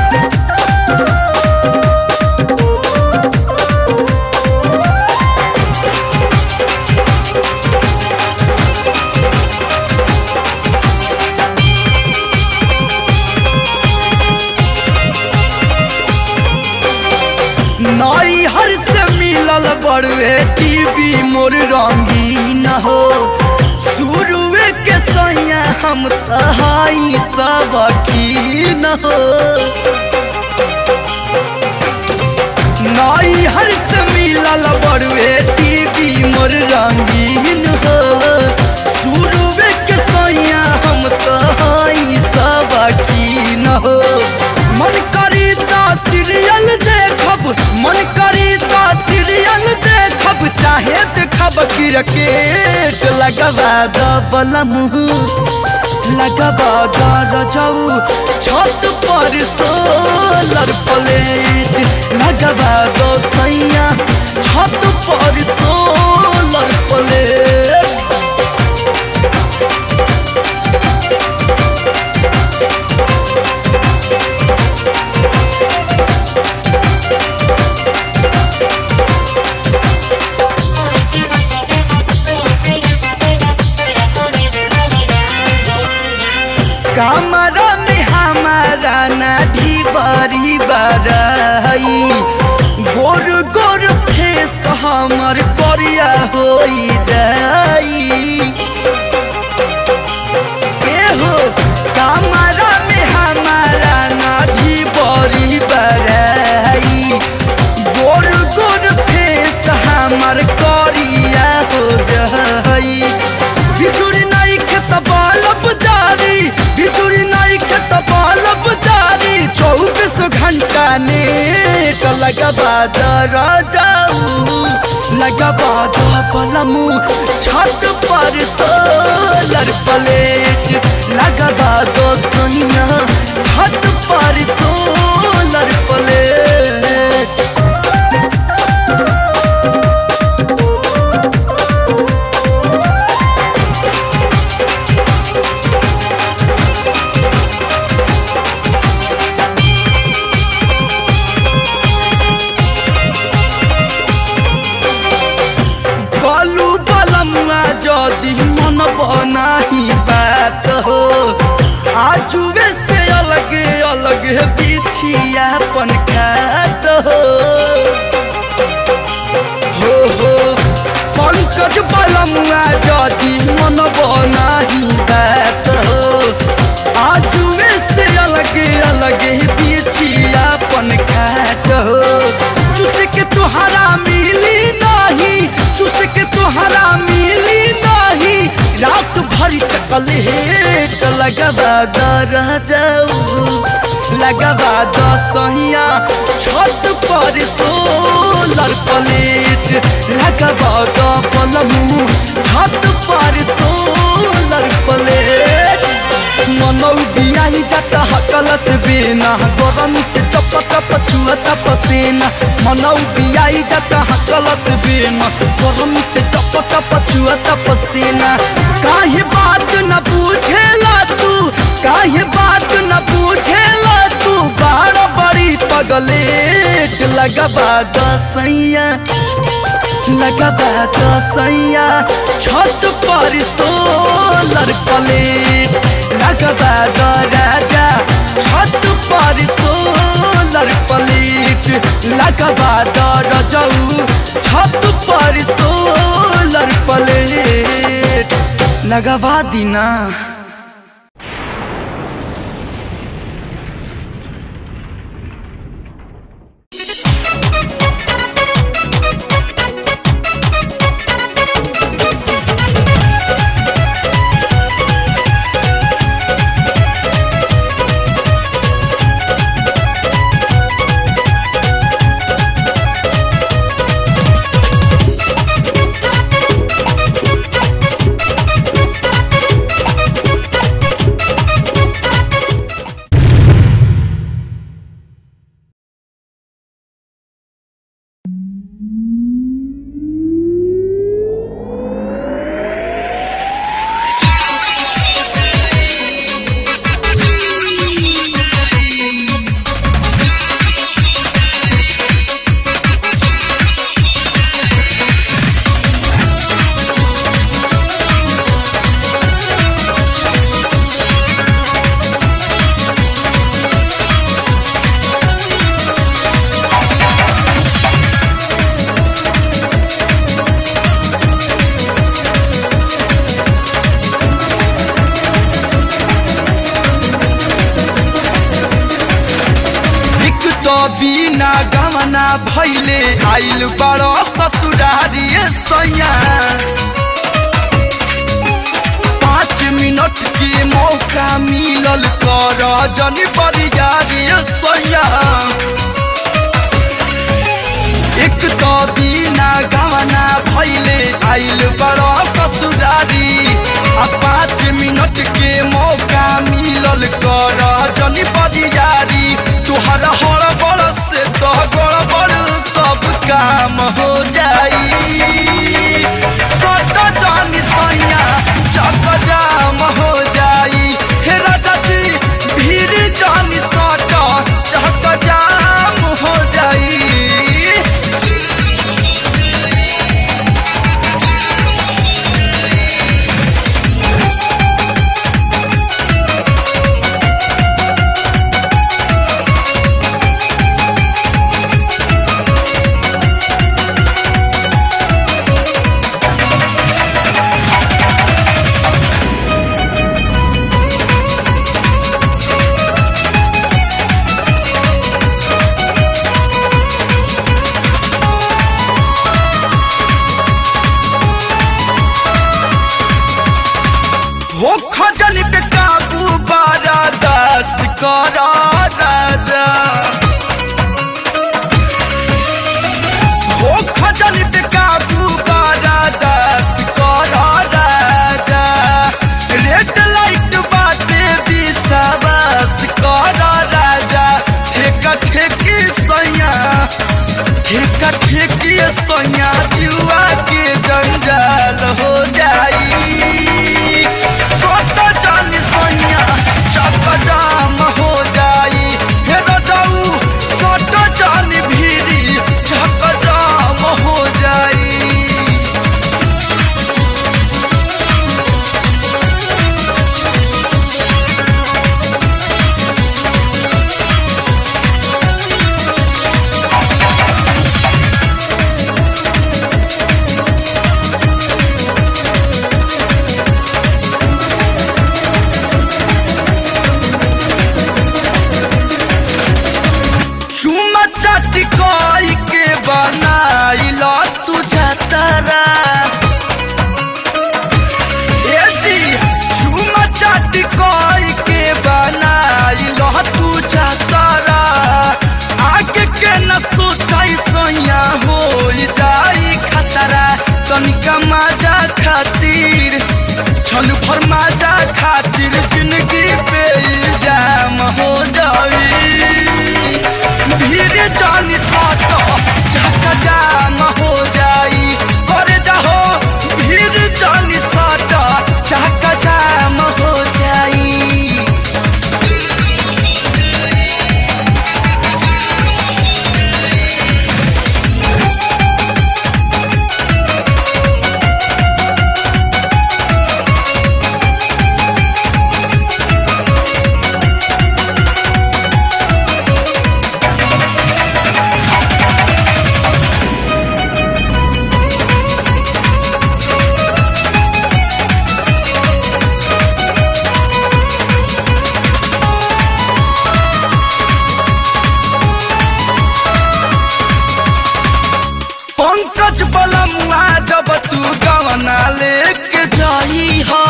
नाई हर से मिलल बड़वे टीवी मोर रंगीन हो शुरुए के सैया हम तहाई सब कीन हो नाई हर से मिलल बड़वे टीवी मोर रंगीन हो शुरुए के सैया हम तहाई सब कीन हो मन करी ता सीरियल देखब मन करी ता सीरियल देखब चाहे देखब क्रिकेट लगवा दबल मुँह लगवा दर जाऊ छत पर सोलर प्लेट लगवा दो सैया छत पर सोलर प्लेट कमरा में हमारा नाढ़ी बड़ी बड़ाई गोर गोर फेस हमर करिया होई जाई ए हो कमरा में हमारा नाढ़ी बड़ी बड़ाई गोर गोर फेस हमर करिया हो जाई बिजुरी नहीं खेत बालब जारी बिजुरी नहीं खेत बालब जारी चौबीस घंटा नेट लगबा दर जाऊ लगबा दो पलमू छत पर सोलर प्लेट लगबा दो सोनिया छत पर सोलर प्लेट बालू बलमुआ जदि मन बनाही बात हो आजुए से अलग अलग बिछिया पन खात हो हो हो पंकज बलमुआ जदि मन बनाही बात हो आजुए से अलग अलग बिछिया पन खात हो चुट के तुहरा मिली नहीं चुट के तुहरा मिली नहीं रात भर चकलेट लगवा दर जाऊ लगवा दसहिया छत पर सोलर प्लेट लगवा द पलमू छत पर सोलर प्लेट मनौ बियाही जाता हकलस बेना गरम से टप टप छुअता पसीना मनौ बियाही जाता हकलस बेना गरम से टप टप छुअता पसीना काहे बात न पूछेला तू काहे बात न पूछेला तू बाड़ बड़ी पगलेट लगबा दसैया लगबा दसैया छत पर सोलर प्लेट लगबा द राजा छत पर सोलर प्लेट लगबा द रजऊ छत पर सोलर प्लेट लगवा दीना गमना भैले आइल बड़ो ससुरारी सैया पाँच मिनट के मौका मिलल कर जनी बरियारी सैया एक तो बिना गमना भैले आइल बड़ो ससुरारी आ पाँच मिनट के मौका मिलल कर जनी बरियारी तुहर हड़ बड़ से तो गड़बड़ सब काम हो जाई सट जानी सैया चक जाम हो जाई हे राजा जी भीड़ जानी सट चक जाम हो जाई हो खजल पे काबू बारा दस करा राजा हो खजल पे काबू बारा दस करा राजा रेड लाइट बाटे विश्वास करा राजा ठेका ठेकी सैया ठेका ठेकी सैया जुआ के जंजाल हो जाई छोटा जानी सैया चक जाम हो जाई हे रजाऊ छोटा जानी भीड़ी चक जाम हो जाई चुमा चाटी कोई के बनाइल तू छतरा ए जी चुमा चाटी कोई के बनाइल तू छतरा आगे के न सोचाई सैया हो जाई खतरा तनिका मजा खातिर छल भर मजा खातिर जिंदगी पे इल्जाम हो जाई भीड़ जानी साट चका जाम हो जाई करे जाहो भीड़ जानी साट चका जाम हो जाई पंकज बलमुआ जब तू गवना लेके जाई हा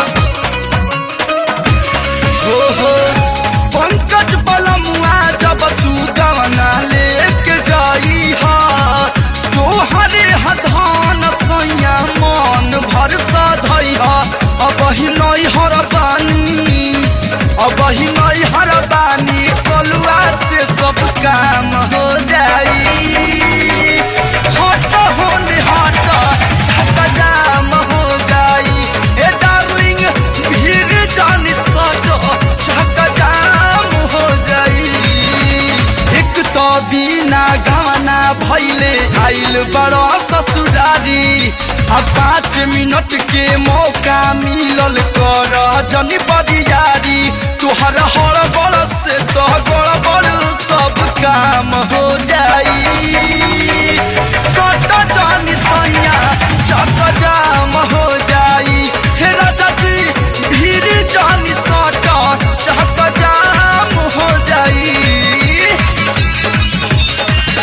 हो हो पंकज बलमुआ जब तू गवना लेके जाई हा तोहरे हधान सैया मन भर सधई हा अब ही नई हर बानी अब ही नई हर बानी कलुआ से सब काम हो जाई हट होने हट छक जाम हो जाई ए डार्लिंग भीड़ जानी सट छक जाम हो जाई एक तो बिना गवना भैले आइल बड़ो ससुरारी आ पाँच मिनट के मौका मिलल कर जनी बरियारी तुहर हड़ बड़ से तो गड़बड़ सब काम हो जाई सट जानी सैया चक जाम हो जाई हे राजा जी भीड़ जानी सट चक जाम हो जाई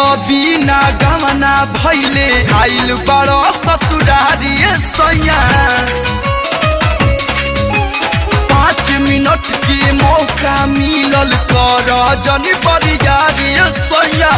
बिना गमना भैले आइल बड़ो ससुरारी सैया पाँच मिनट के मौका मिलल कर जनी बरियारी सैया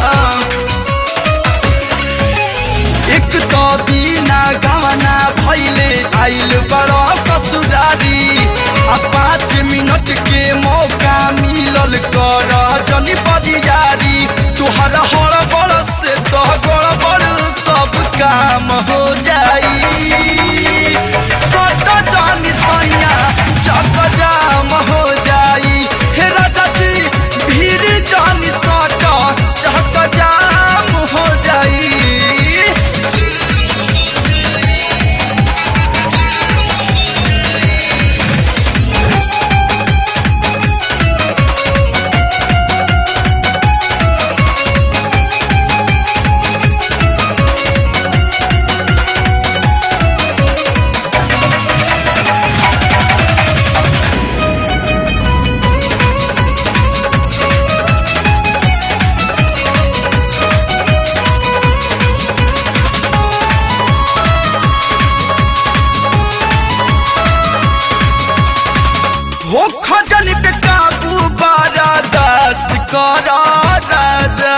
एक तो बिना गमना भैले आइल बड़ो ससुरारी आ पाँच मिनट के मौका मिलल कर जनी बरियारी तुहर हड़ बड़ से तो गड़बड़ सब काम हो जाई सट जानी सैया चक जाम हो जाई हे राजा जी भीड़ जानी सट चक जाम हो जाई हो खजल पे काबू बारा दस करा राजा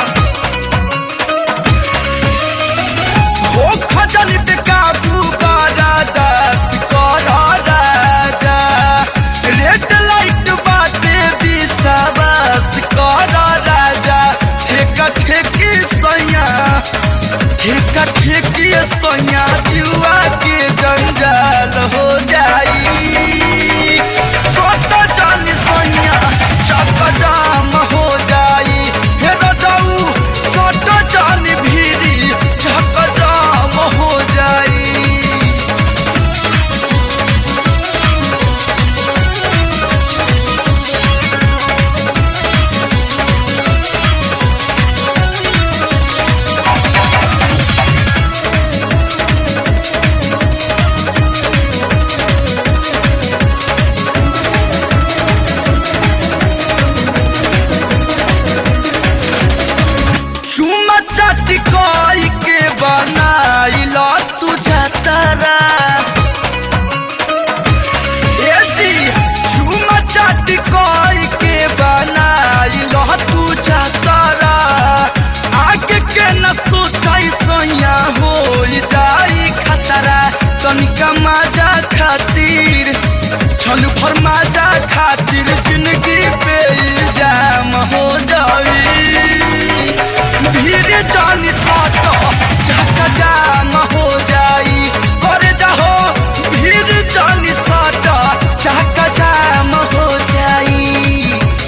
हो खजल पे काबू बारा दस करा राजा रेड लाइट बाटे विश्वास करा राजा ठेका ठेकी सैया ठेका ठेकी सैया जुआ के जंजाल हो जाई छोटा जानी सैया चक जाम हो जाई हे रजाऊ छोटा जानी भीड़ी चक जाम हो जाई चुमा चाटी कोई के बनाइल तू छतरा ए जी चुमा चाटी कोई के बनाइल तू छतरा आगे के न सोचाई सैया हो जाई खतरा तनिका मजा खातिर छल भर मजा खातिर जिंदगी पे इल्जाम हो जाई भीड़ जानी साथ चका जाम हो जाई करे जाहो भीड़ जानी साथ चका जाम हो जाई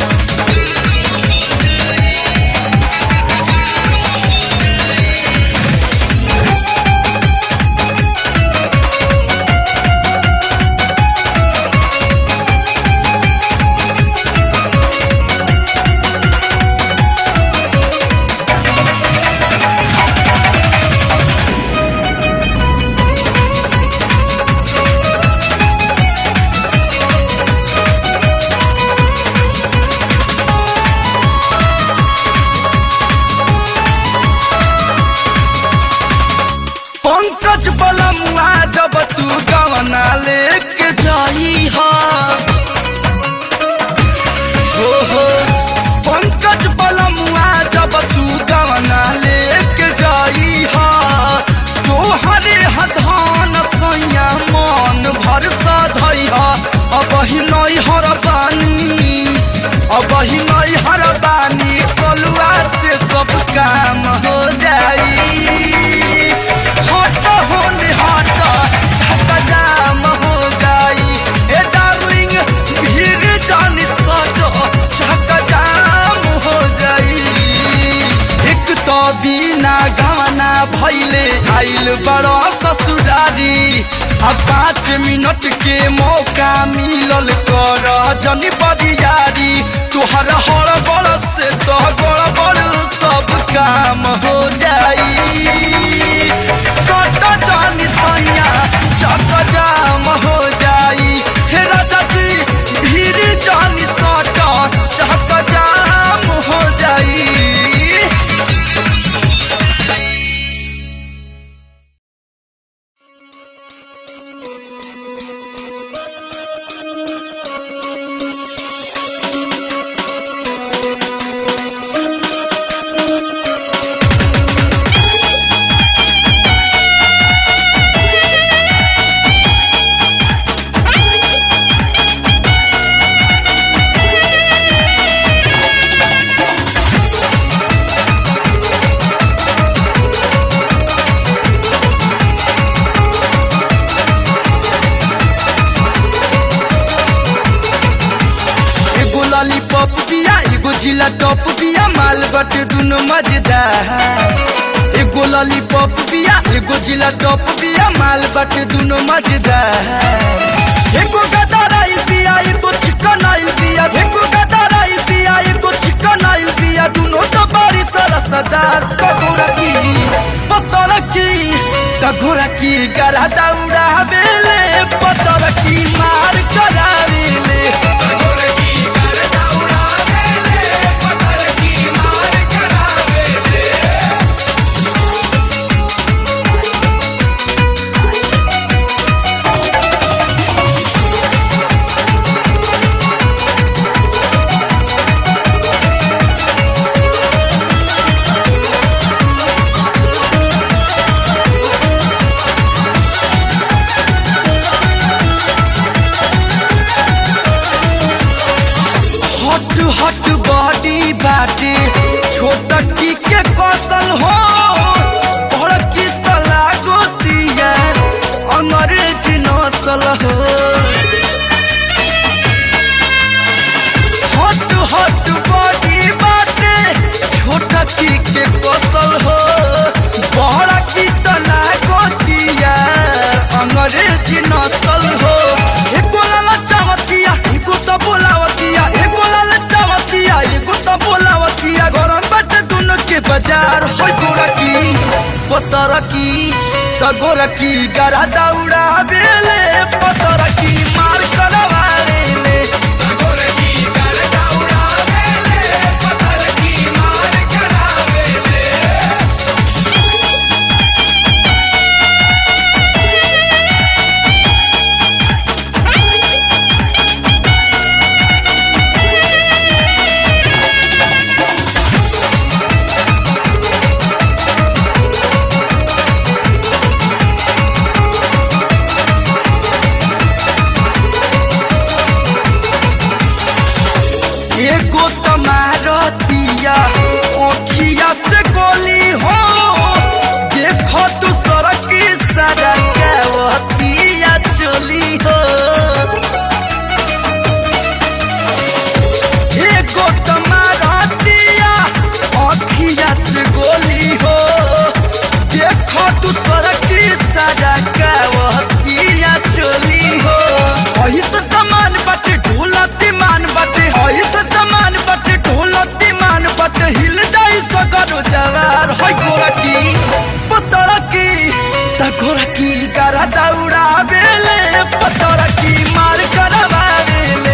पंकज बलमुआ जब तू गवना लेके जाई हा हो हो पंकज बलमुआ जब तू गवना लेके जाई हा तोहरे हधान सैया मन भर सधई हा अब ही नई हर बानी अब ही नई हर बानी कलुआ से सब काम हो जाई हट होने हट छक जाम हो जाई ए डार्लिंग भीड़ जानी सजो छक जाम हो जाई एक तो बिना गवना भैले आइल बड़ो ससुरारी अब पाँच मिनट के मौका मिलल कर जनी बरियारी तुहर हड़ बड़ से तो गड़बड़ सब काम हो जाई सट जानी सैया चक जाम हो जाई हे राजा जी भीड़ जानी सट चक जाम हो जाई दुनो मजेदार एगो लॉलीपॉप बिया एगो जिला टॉप बिया माल बाटे दुनो मजेदार एगो गदर आइल बिया एगो चिकन आइल बिया एगो गदर आइल बिया एगो चिकन आइल बिया दुनो तो बड़ी सरसदार कगोरा की पतर की कगोरा की गरा दौड़ा बेले पतर की मार करावेले हट हट बॉडी बाटे छोट की के कौशल हो बड़ की सला गोतिया अंग्रेज नसल हो हट हट बॉडी बाटे छोट की के कौशल हो बड़ की सला गोतिया अंग्रेज नसल हो एको लाला चावतिया एको तो बोलावतिया एको लाला चावतिया एको तो बोलावतिया गरम बाटे दोनों के बाजार होय गोरा की पतर की त गोरा की गरा दौड़ा बेले पतर की मार करवा ले एगो तमारतिया ओखिया से गोली हो देखो तू सड़क की सड़कवतिया चली हो एगो तमारतिया ओखिया से गोली हो देखो तू सड़क की सड़कवतिया चली हो अही से समान बाटे ढोलती मान बाटे अही से समान बाटे ढोलती मान बाटे हिल जाई सगरो जवार होय गोरा की पतर की त गोरा की गरा दौड़ा बेले पतर की मार करवा बेले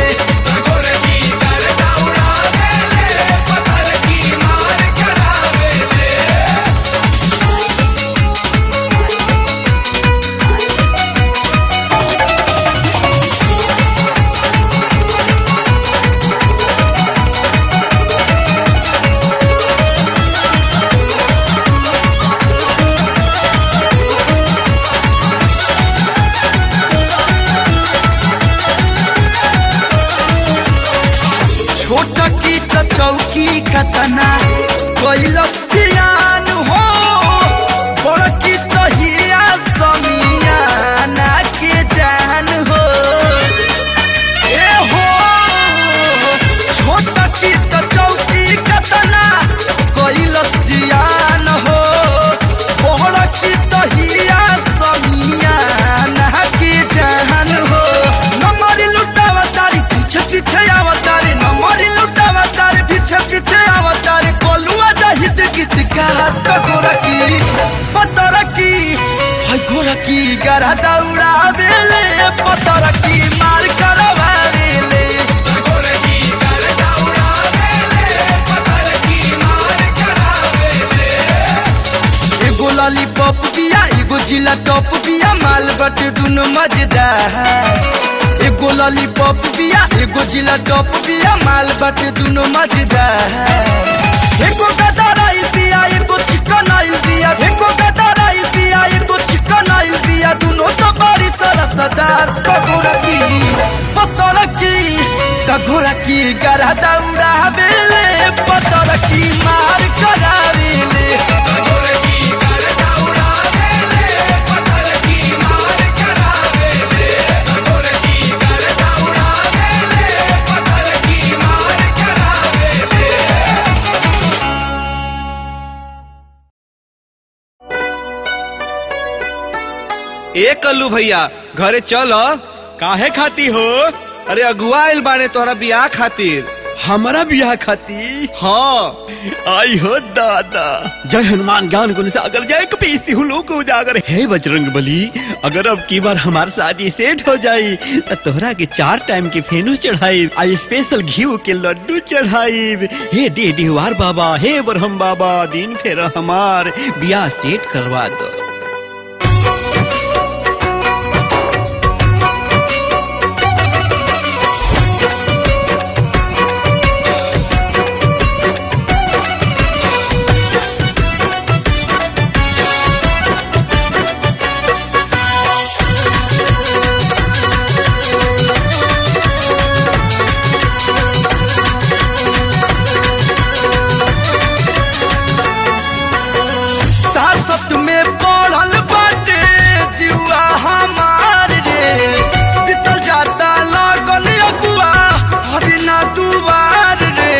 छोट की त चौकी खतना कैल सियान हो बड़ की त हिया समियाना के जान हो ए हो छोट की त चौकी खतना कैल सियान हो बड़ की त हिया समियाना के जान हो नमरी लुटावा तारी पीछे पीछे आवतारी नमरी लुटावा तारी पीछे पीछे आवतारी कोलुआ जाहिद गीत गात गोरा की पतर की हाय गोरा की गरा दौड़ा बेले पतर की मार करवा बेले एगो लॉलीपॉप बिया एगो जिला टॉप बिया माल बाटे दुनो मजेदार एगो लॉलीपॉप बिया एगो जिला टॉप बिया माल बाटे दुनो मजेदार एगो गदर आइल बिया एगो चिकन आइल बिया एगो गदर आइल बिया एगो चिकन आइल बिया दुनो तो बड़ी सरसदार कगोरा की पतर की कगोरा की गरा दौड़ा बेले पतर की मार करावेले ए कल्लू भैया घरे चल काहे खाती हो अरे अगुआ आइल बाने तोहरा बियाह खातिर हमारा बियाह खाती हाँ आई हो दादा जय हनुमान ज्ञान गुण सागर जय कपीस लोक उजागर हे बजरंग बली अगर अब की बार हमार शादी सेट हो जाई तो तोहरा के चार टाइम के फेनू चढ़ाई आई स्पेशल घी के लड्डू चढ़ाई हे दे देवार बाबा हे बरहम बाबा दिन फेर हमार बियाह सेट करवा दो सासत में पड़ल बाटे जुआ हमार रे बीतल जाता लागल अगुआ अभी ना दुआर रे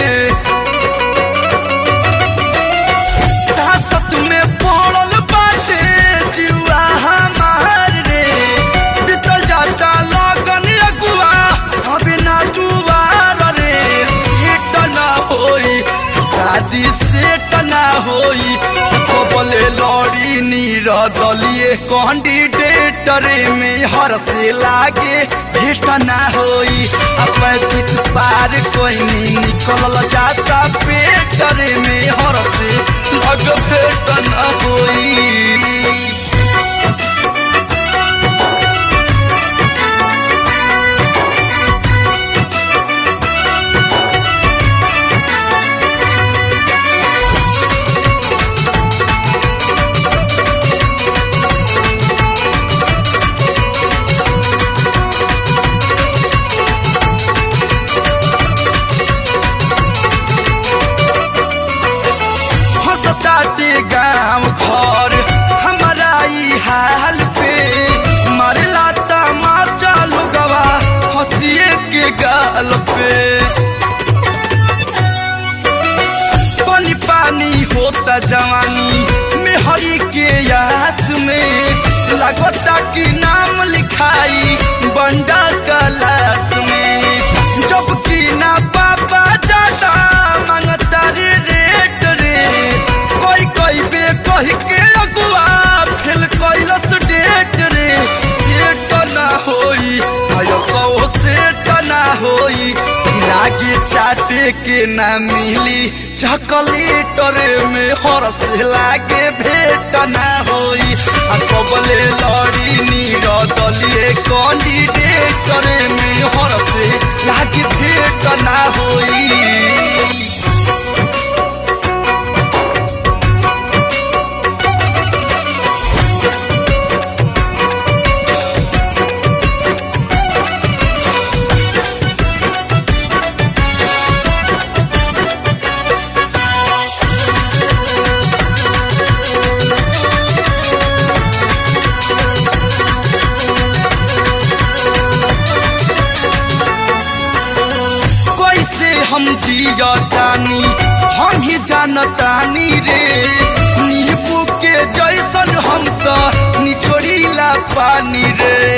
सासत में पड़ल बाटे जुआ हमार रे बीतल जाता लागल अगुआ अभी ना दुआर रे हिट ना होई शादी सेट ना होई बोले लड़ी नीर दलिए कैंडिडेटर में हर से लागे भेट ना होई पैंतीस पार कोई नहीं निकल जाता पेटर में हर से लग भेट ना होई हंसताते गाँव घर हमारा ई हाल पे मरला तमाचा लोगवा हंसिए के गाल पे पानी पानी होता जवानी में हरी के याद में लगता कि नाम लिखाई बंडा कलास में जबकि ना पापा जाता मांगता रे रेट रे कोई कोई बे कह के अगुआ फेल कैलस डेट रे सेट ना होई आयो कहो सेट ना होई लागे चाटे के ना मिली चॉकलेटर में हरस लागे भेट ना होई आ कबले लड़ी नीर दलिए कैंडिडेटर में हरस लागे भेट ना होई कैसे हम जियतानी हम ही जानतानी रे नींबू के जैसन हम तो निचोड़ीला पानी रे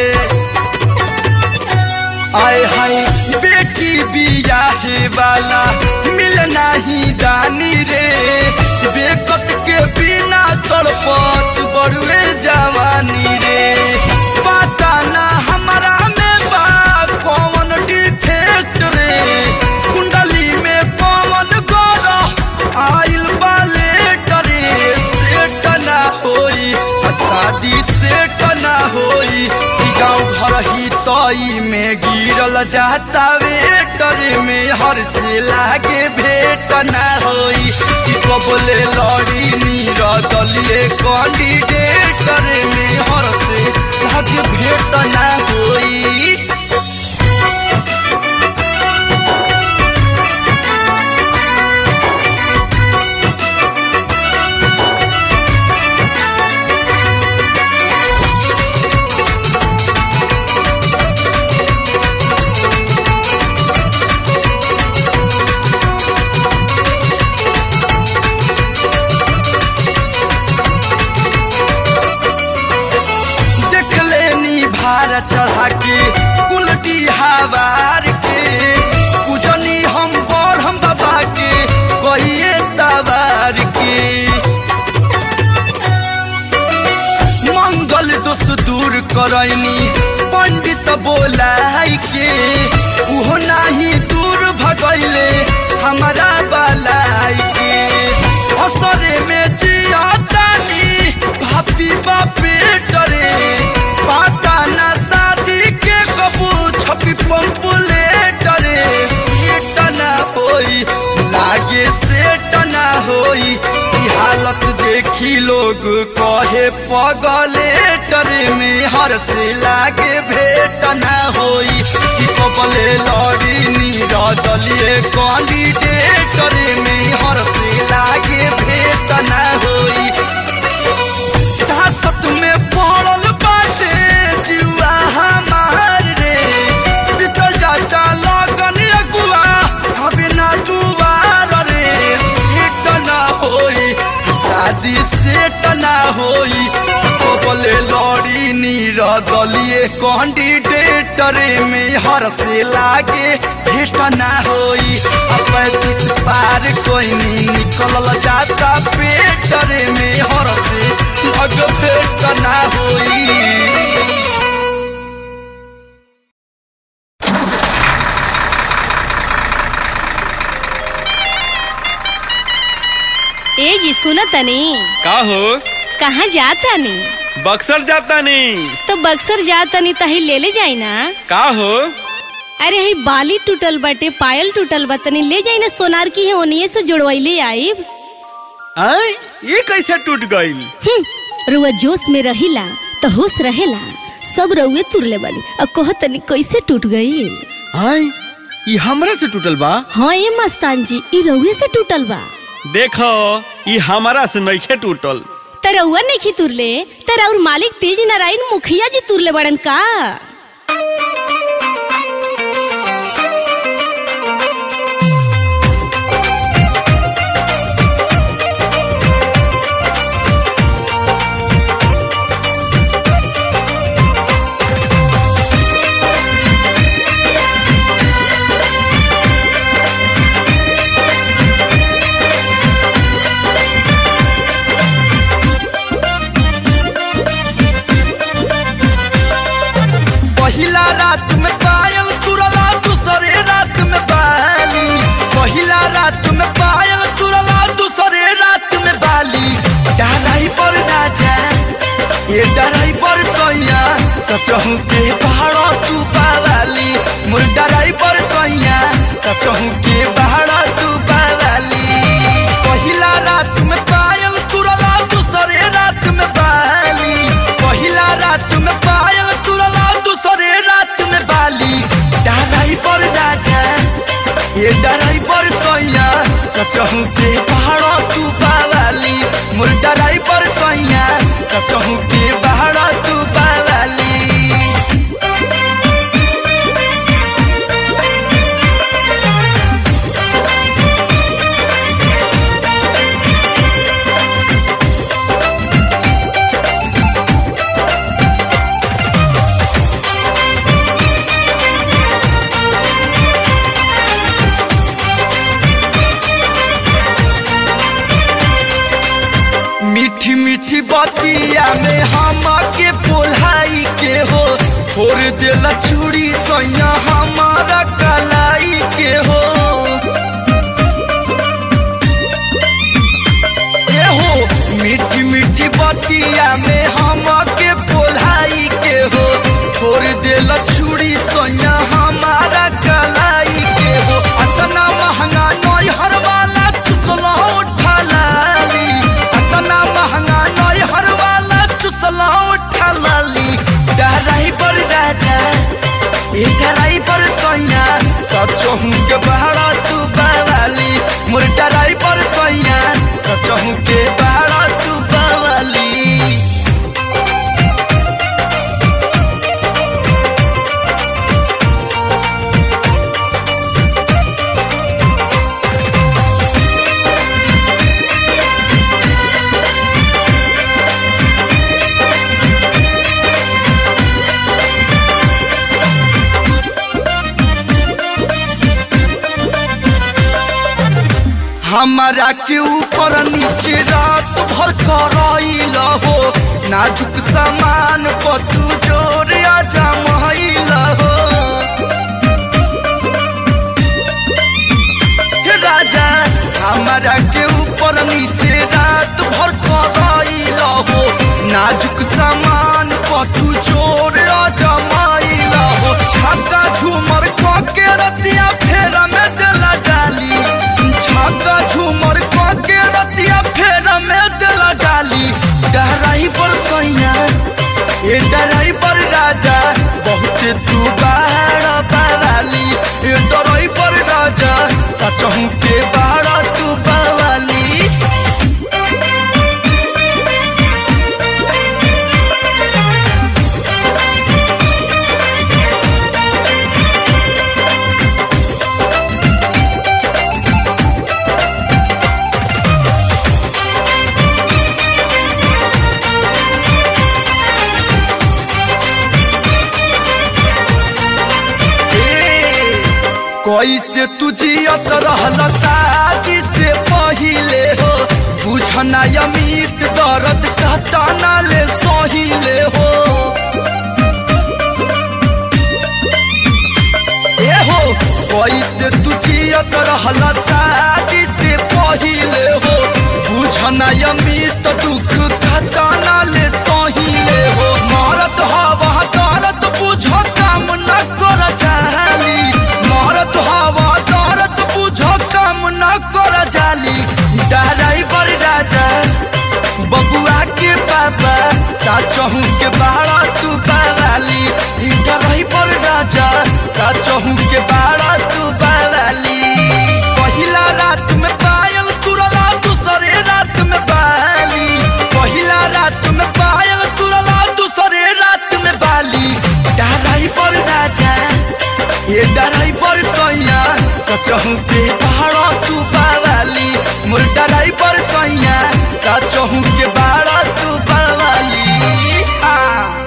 आय हाय बेटी बियाहे वाला मिल नाही दानी रे बेकत के बिना तड़पत बड़ुए जवानी रे पता ना हमारा में बा कौन डिफेक्ट रे कुंडली में कौन गोरा आइल बाले डरे सेट ना होई आ शादी सेट ना होई ई गाँव घर ही तई में गिरल जाता वेटर में हर से लागे भेट ना होई ई कबले लड़ी नीर दलिए कैंडिडेटर में हर से लागे भेट ना होई करैनी पंडित बोलाई के उहो नाही दूर भगैले हमारा बलाई के असरे में जियातानी भापी बापे डरे पाता ना शादी के कबू छपी पंपुले डरे सेट ना होई लागे सेट ना होई ई हालत देखी लोग कहे पगले डरे में हर से लागे भेट ना होई ई कबले लड़ी नीरदलिए कैंडिडेट रे में हर से लागे भेट ना होई ताकत में पड़ल बाटे जुआ हमार रे बीतल जाता लगन अगुआ हबे ना दुआर रे सेट ना होई शादी सेट ना होई बोले लड़ी नीर दलिए कैंडिडेट रे में हर से लागे भेट ना होई पैंतीस पार कोई नहीं निकलल जाता पेट रे में हर से लग भेट ना होई ए जी सुन तनी का हो कहाँ जाता नी बक्सर जाता नहीं तो बक्सर जाता नी तही ले ले जाई ना का हो अरे हई बाली टूटल बाटे पायल टूटल बा तनी ले जाई ना सोनार की है ओनिए से जुड़वैले आईब आई ये कैसे टूट गईल हम्म, रुआ जोश में रहिला तो होश रहेला सब रउए तुरले बानी अब कह तनी कैसे टूट गई आई ये हमरा से टूटल बा हाँ ए मस्तान जी ई रउए से टूटल बा देखो ये हमारा से नइखे टूटल त रउआ नहीं तुरले त और मालिक तेज नारायण मुखिया जी तुरले बड़न का पहिला रात में पायल तुरला दूसरे रात में बाली पहिला रात में पायल तुरला दूसरे रात में बाली डराई पर राजा ये डराई पर सैया सचहू के पहाड़ तू पावाली मोर डराई पर सैया सचहू के पहाड़ तू पावाली पहिला रात में पायल तुरला दूसरे रात में बाली पहिला रात में पायल तुरला दूसरे रात में बाली डराई पर राजा ये डराई पर सैया सचहू के पहाड़ तू पावाली मोर डराई पर सैया सचहू के पहाड़ तू पावाली मीठी मीठी बतिया में हम के पोलाई के हो छोड़ देला चूड़ी सैया हमारा कलाई के हो ए हो मीठी मीठी बतिया में हम के पोलाई के हो छोड़ देला चूड़ी सैया हमारा कलाई के हो अतना महंगा नई हर वाला चुकला उठा लाली अतना महंगा नई हर वाला चुसला उठा लाली डराई पर राजा ए डराई पर सैया सचहू के बहरा तू बावाली मोर डराई पर सैया सचहू के बहरा तू बावाली हमारा के ऊपर नीचे रात भर करैल हो नाजुक सामान पर तू जोर नाजुक सामान पटू चोर जमाइला हो छक्का झूमर के रतिया फेरा में दिला डाली छक्का झूमर के रतिया फेरा में दिला डाली डहराई पर सैया ए डराई पर राजा बहुत तू बाहर बवाली ए डराई पर राजा सचहू के बाहर तू बवाली कैसे तू जियत रहल शादी से पहिले हो बुझना अमित दर्द कहताना ले सहिले हो ए हो कैसे तू जियत रहल शादी से पहिले हो बुझना अमित दुख कहताना ले सहिले हो मरत हवा दर्द बुझ काम न कर चाहली मरत हवा दर्द बुझ काम न कर जाली ड्राइवर राजा बबुआ के पापा साचहू के बाड़ा तू बावाली ड्राइवर राजा साचहू के बाड़ा तू बावाली पहिला रात में पायल तुरला दूसरे रात में बाली पहिला रात में पायल तुरला दूसरे रात में बाली ड्राइवर राजा ये ड्राइवर सैया सचहू के बाड़ा तू बावाली मोर ड्राइवर सैया सचहू के बाड़ा तू बावाली आ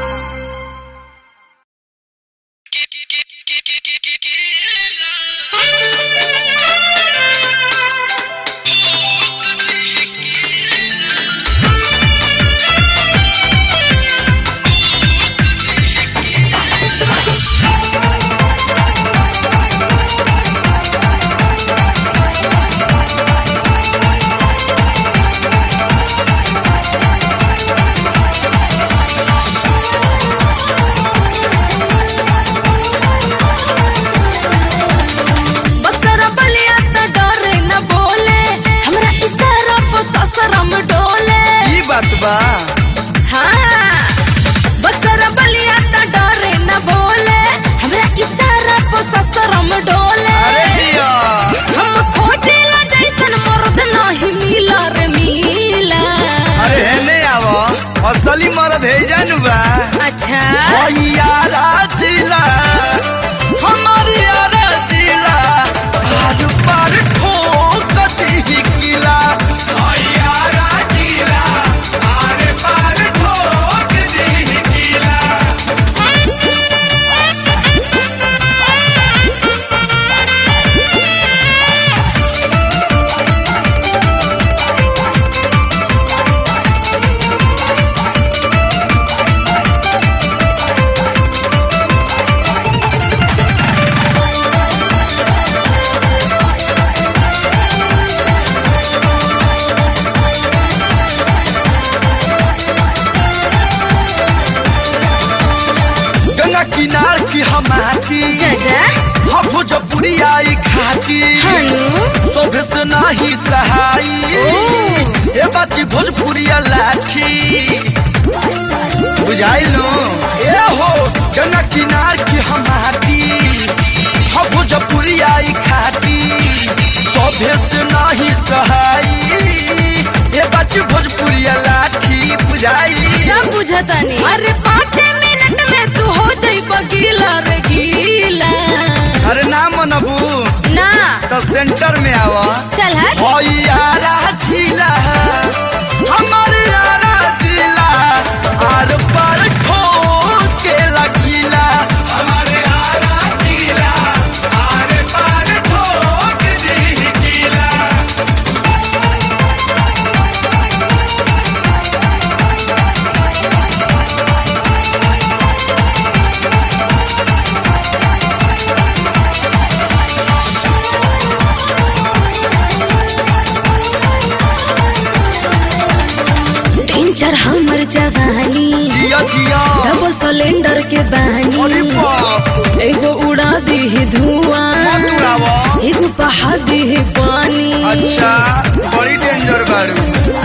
बकरा बलिया त डरे न बोले हमरा इशारा पर ससरम डोले ई बात बा हाँ बकरा बलिया त डरे न बोले हमरा इशारा पर ससरम डोले अरे जिया हम खोजे ला जैसन मर्द नहीं मिला रे मिला अरे हेने आवो असली मर्द है जानू बा अच्छा यारा जिला हमारी यारा जिला आज पर ठोकती ही किला यारा जीरा आरे पार ठोक दी कीला गंगा किनार की हमारी जजा हम भोजपुरी आई खाती हनु तो भेस नाही सहाई ए बाची भोजपुरिया लाठी बुझाइलो ए हो गंगा किनार की हमारी हम भोजपुरी आई खाती तो भेस नाही सहाई ए बाची भोजपुरिया लाठी बुझाई सब बुझतानी अरे पाँच मिनट में तू हो जाई गीला रे गीला अरे ना मनबू ना तो सेंटर में आवा चल हट ओ यारा जिला हमर यारा जिला आर पार ठोक के लकीला हमारे आरा कीला आरे पार ठोक दी कीला डेंजर हमर जवानी जिया जिया डबल सिलेंडर के अरे बहनी बाप एगो उड़ा दी धुआं मत उड़ावा एगो बहा दी पानी अच्छा बड़ी डेंजर बाड़ू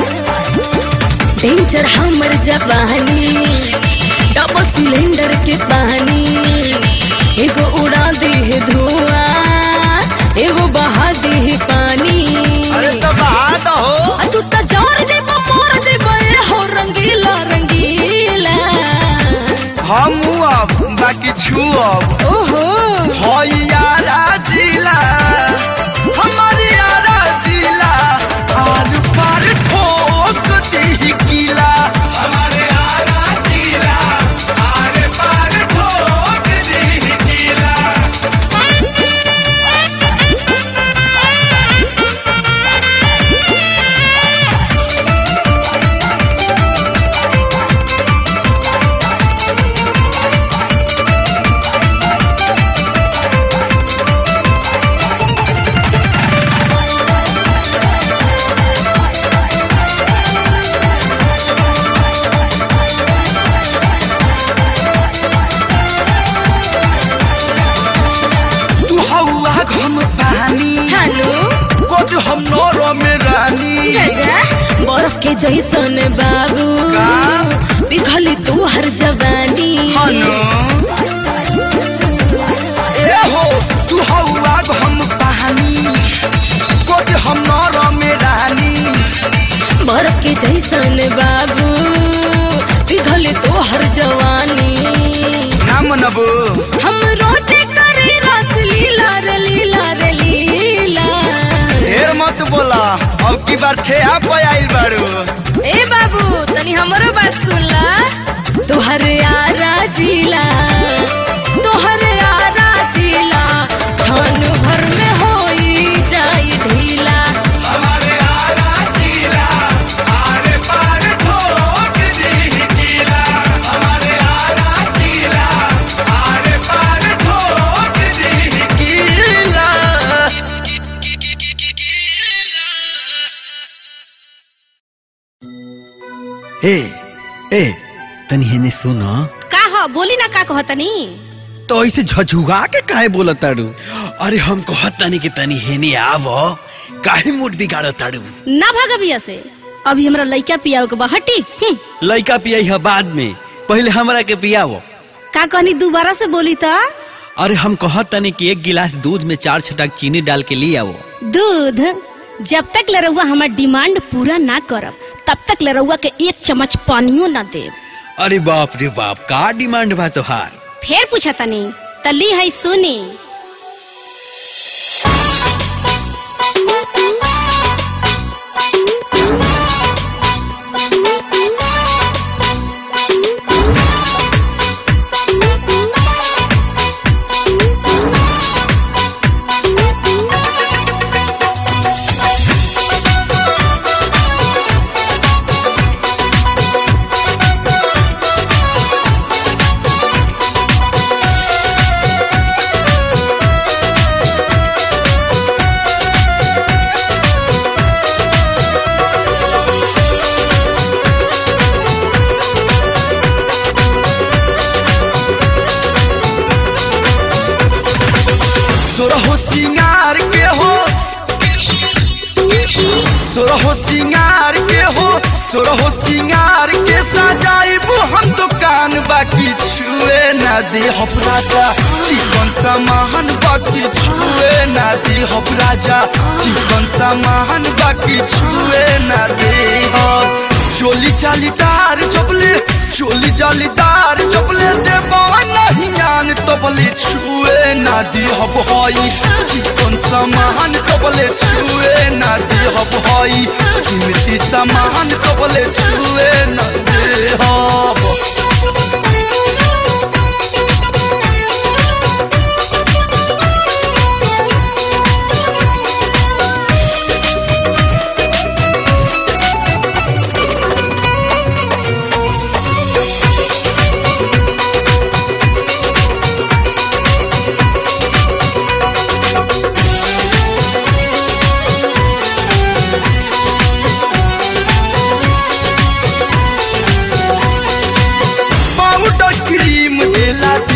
डेंजर हमर जवानी डबल सिलेंडर के पानी एगो उड़ा दी धुआं एगो बहा दी पानी अरे तो बात हो आ तू त जोर दे मोर दे बे हो रंगीला रंगीला हम अब बाकी छू अब ओहो यारा जिला हमारी यारा जिला आर पार ठोक दी किला हमारे आरा जीरा आरे पार ठोक दी कीला तू हवा घम पानी हेलो कोच हम नौरो में रानी बर्फ के जैसन बाबू का? पिघली तू हर जवानी हनो ए हो तू हवा घम पानी कोच हम नौरो में रानी बर्फ के जैसन बाबू पिघली तू हर जवानी ना मनबू हम रोते करे रस लीला रे लीला रे लीला ढेर मत बोला अब की बार छे आप आइल बाड़ू ए बाबू तनी हमरो बात सुनला तोहर यारा जिला तोहर यारा जिला क्षण भर में होई जाई ढीला हमारे आरा जीरा आरे पार ठोक दी कीला हमारे आरा जीरा आरे पार ठोक दी किला ए ए तनी हेने सुनो का हो बोली ना का कहतनी तो ऐसे झझुगा के काहे बोलत ताड़ू अरे हम कहत तनी कि तनी हेने आवो काहे मूड बिगाड़ ताड़ू ना भाग अभी से अभी हमरा लइका पियाओ के बहटी हम्म, लइका पियाई है बाद में पहले हमरा के पियावो का कहनी दोबारा से बोली तो अरे हम कहत तनी कि एक गिलास दूध में चार छटाक चीनी डाल के ले आओ दूध जब तक लरौआ हमार डिमांड पूरा ना करब तब तक लरौआ के एक चम्मच पानियो ना देब अरे बाप रे बाप का डिमांड बा तोहार फिर पूछा तनी तली है सुनी सोरहो सिंगार के हो सोरहो सिंगार के हो सोरहो सिंगार के सजाइबू हम दुकान बाकी छुए ना दे हम राजा चिकन सामान बाकी छुए ना दे हम राजा चिकन सामान बाकी छुए ना दे हम चोली चालीदार चपले चोली चालीदार चपले दे नहीं आन तबले छुए ना दी हब हई चिकन सामान तबले छुए ना दी हब हई कीमती सामान तबले छुए ना दे हब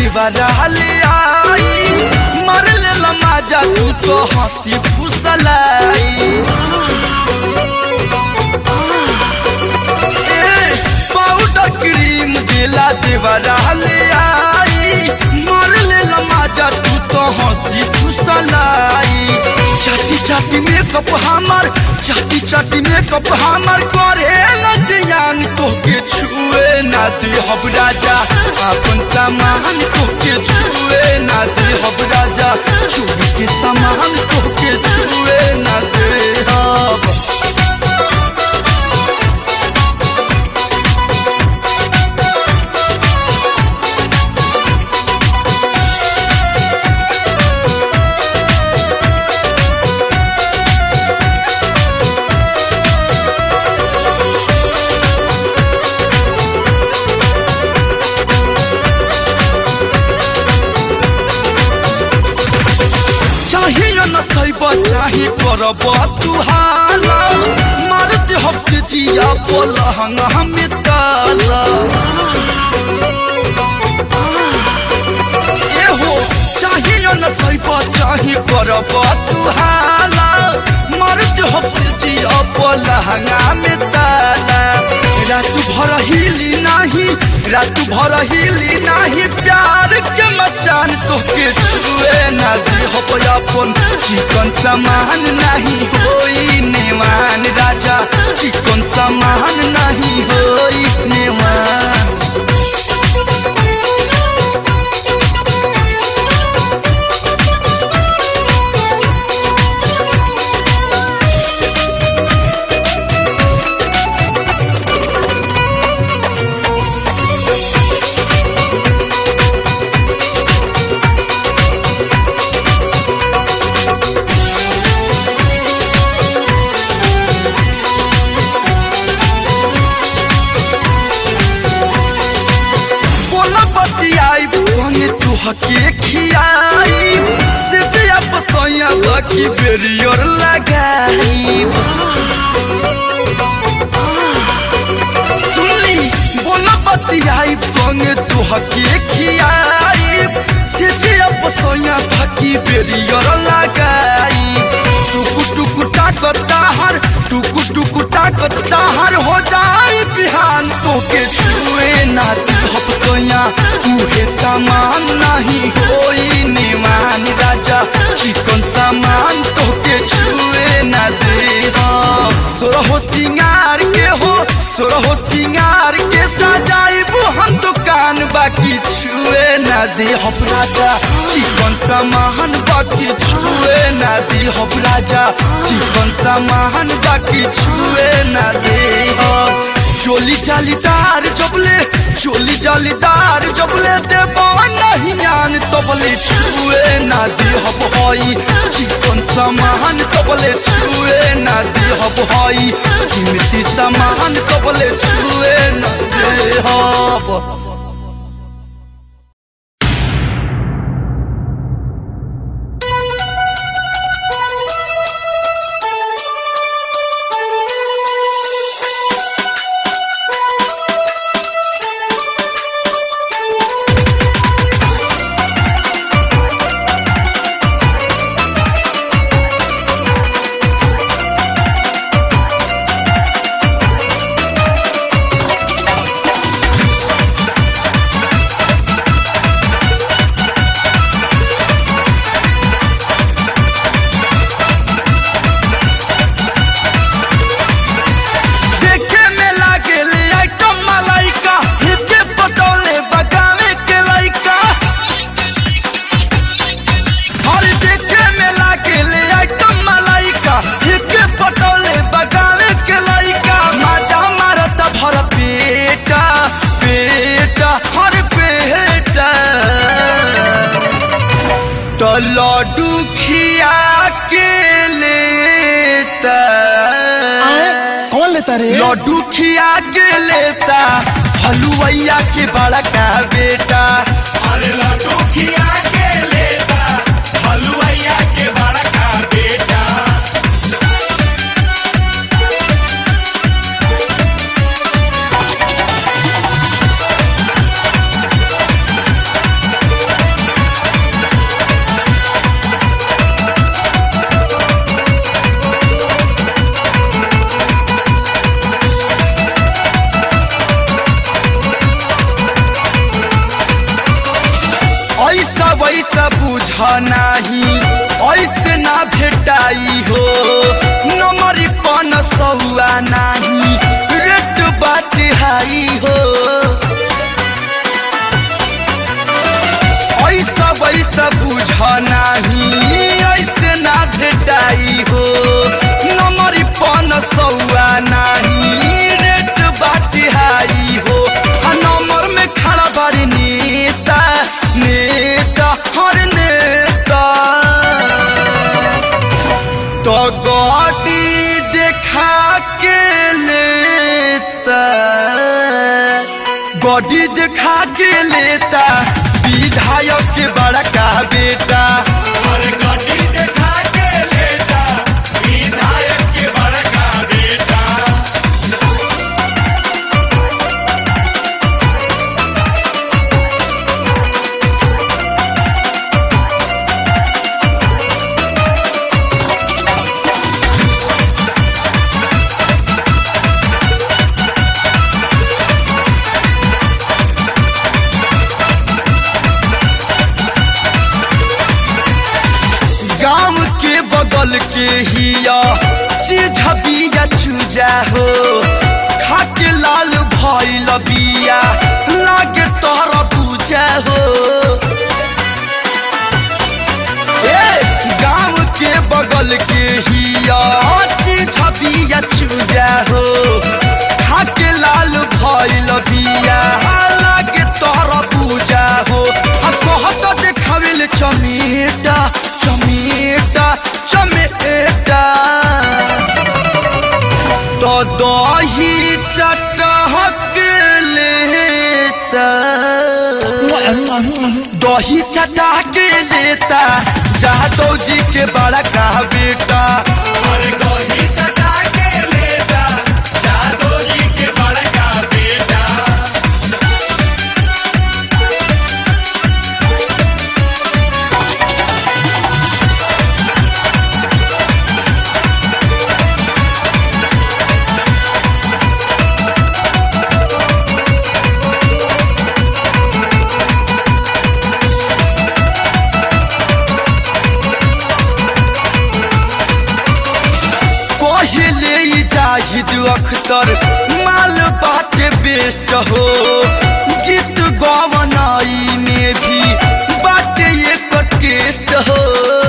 देवरा ले आई मर ले लमाजा तू तो हंसी फुसलाई ए, पाउडर क्रीम देला देवरा ले आई मर ले लमाजा तू तो हंसी फुसलाई चाटी चाटी मेकअप हमर चाटी चाटी मेकअप हमर करे न जियान तोके छुए ना दे हब राजा अपन सामान तोके छुए ना दे हब राजा चोरी के सामान तोके छुए ना दे हब चाहिए न सैब चाहे करब तुहाला मारते हफ्ते जिया पलहंग हमें ताला ए हो चाहिए न सैब चाहे करब तुहाला मारते हफ्ते जिया पलहंग में ताला रात भर हिली नाही रात भर हिली नाही प्यार के मचान तोके छुए ना दे हो अपन चिकन सामान नहीं होई नेवान राजा चिकन सामान नहीं होई नेवान बोला बतियाई भंगे तू हके खियाई से जया पसैया बाकी बेरियर लगाई सुनली बोला बतियाई भंगे तू हके खियाई से जया पसैया बाकी बेरियर लगाई टुकु टुकु ताकत ताहर टुकु टुकु ताकत ताहर हो जाए बिहान तोके छुए ना हप सोया तूहे सामान नहीं होई निमान राजा चिकन सामान तोके छुए ना दे सोरहो सिंगार के हो सोरहो सिंगार के सजाइबू हम दुकान बाकी छुए ना दे हप राजा चिकन सामान बाकी छुए ना दे हप राजा चिकन सामान बाकी छुए ना दे हप चोली जालीदार जबले चोली जालीदार जबले देबो नहीं आन तबले छुए ना दे हब हई चिकन सामान तबले छुए ना दे हब हई कीमती सामान तबले छुए ना दे हब देखे में लागे ले आइटम मलाइका हिपे पटोले बगावे के लाइका और देखे में लागे ले आइटम मलाइका हिपे पटोले बगावे के लाइका माजा मारत भर पेटा पेटा हर पेटा तो लड्डू खिया के लेता कौन लेता रे लड्डू खिया के लेता हलुवैया के बड़ा का बेटा अरे लड्डू खिया के लेता हलुआइया के बड़ा का बेटा भेटाई हो नमरी पन सौआ नाही रेट बाटे हाई हो ऐसा वैसा बुझ नाही ऐसे ना भेटाई हो नमरी पन सौआ नाही रेट बाटे हाई हो आ नंबर में खड़ा बारी नेता नेता हर नेता तो गाड़ी देखा के लेता गाड़ी देखा के लेता विधायक के बड़ा का बेटा और गाड़ी देखा के लेता विधायक के बड़का बेटा गांव के बगल के हिया चीज बिया चूजा हो खाके लाल भइल बिया लागे तोहरा पूजा हो ए गांव के बगल के हिया चीज बिया चूजा हो खाके लाल भइल बिया लागे तोहरा पूजा हो आ कहत देखावेल चमेटा चमेटा चमेटा तो दही चटहक लेता दही चटा के लेता जादव जी के बड़ा का बेटा और गोही चटा के लेता जादू जी के बड़का बेटा पहले ही जाहिद अख्तर माल बाटे बेस्ट हो गीत गवनाई में भी बाटे एक टेस्ट हो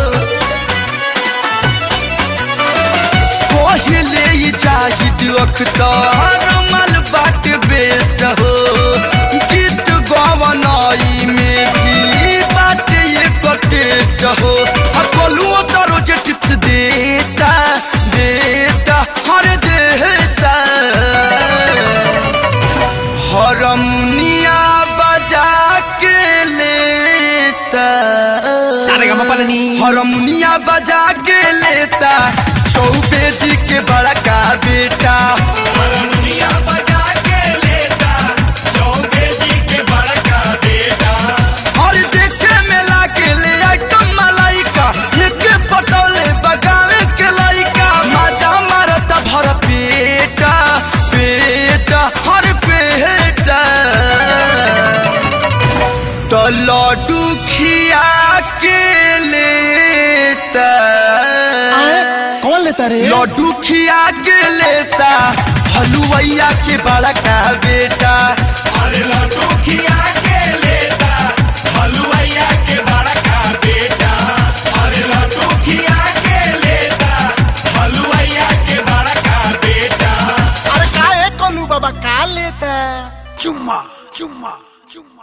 पहले ही जाहिद अख्तर माल बाटे बेस्ट हो गीत गवनाई में भी बाटे एक टेस्ट हो आ बोलुओ तो रोज टिप्स देता देता हर देता हरमुनिया बजा के लेता हरमुनिया बजा के लेता चौबे जी के बड़ा का बेटा हरमुनिया बजा के लेता चौबे जी के बड़का बेटा और देखे में लागे ले आइटम मलाइका एक पटोले बगावे के लाइका मजा मारता भर पेटा पेटा हर पेटा तो लड्डू खिया के लेता कौन लेता रे लड्डू खिया के लेता हलुवैया के बड़ा का बेटा अरे लड्डू खिया के लेता हलुआइया के बड़का बेटा अरे लड्डू खिया के लेता हलुआइया के बड़का बेटा अरे का है कोलू बाबा का लेता चुम्मा चुम्मा चुम्मा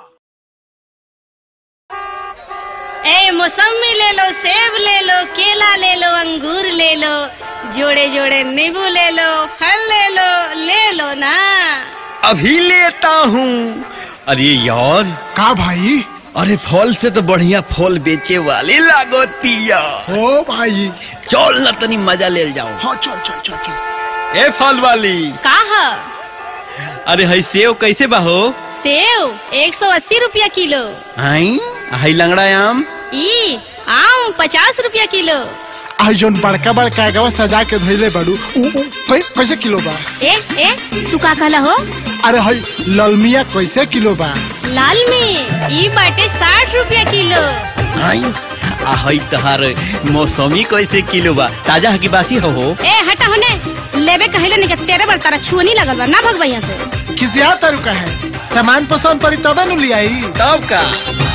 ए मौसमी ले लो सेब ले लो केला ले लो अंगूर ले लो जोड़े जोड़े नींबू ले लो फल ले लो ले लो ना अभी लेता हूँ अरे यार का भाई अरे फल से तो बढ़िया फल बेचे वाली लागोतिया हो भाई चल न तनी मजा ले जाओ हाँ चल चल चल चल ए फल वाली का ह अरे हई सेव कैसे बाहो सेव एक सौ अस्सी रुपया किलो आई हई लंगड़ा आम ई आम पचास रुपया किलो आई जोन बड़का बड़का गवा सजा के धइले बाड़ू उ उ कै, कैसे किलो बा ए ए तू का कहला हो अरे हई ललमिया कैसे किलो बा लाल में ई बाटे साठ रुपया किलो आई आ हई तहार मौसमी कैसे किलो बा ताजा है कि बासी हो हो ए हटा होने लेबे कहले नहीं तेरे बार तारा छुअनी लगल बा ना भगवा यहाँ से किसिया तरीका है सामान पसंद पड़ी तबे नु लियाई तब का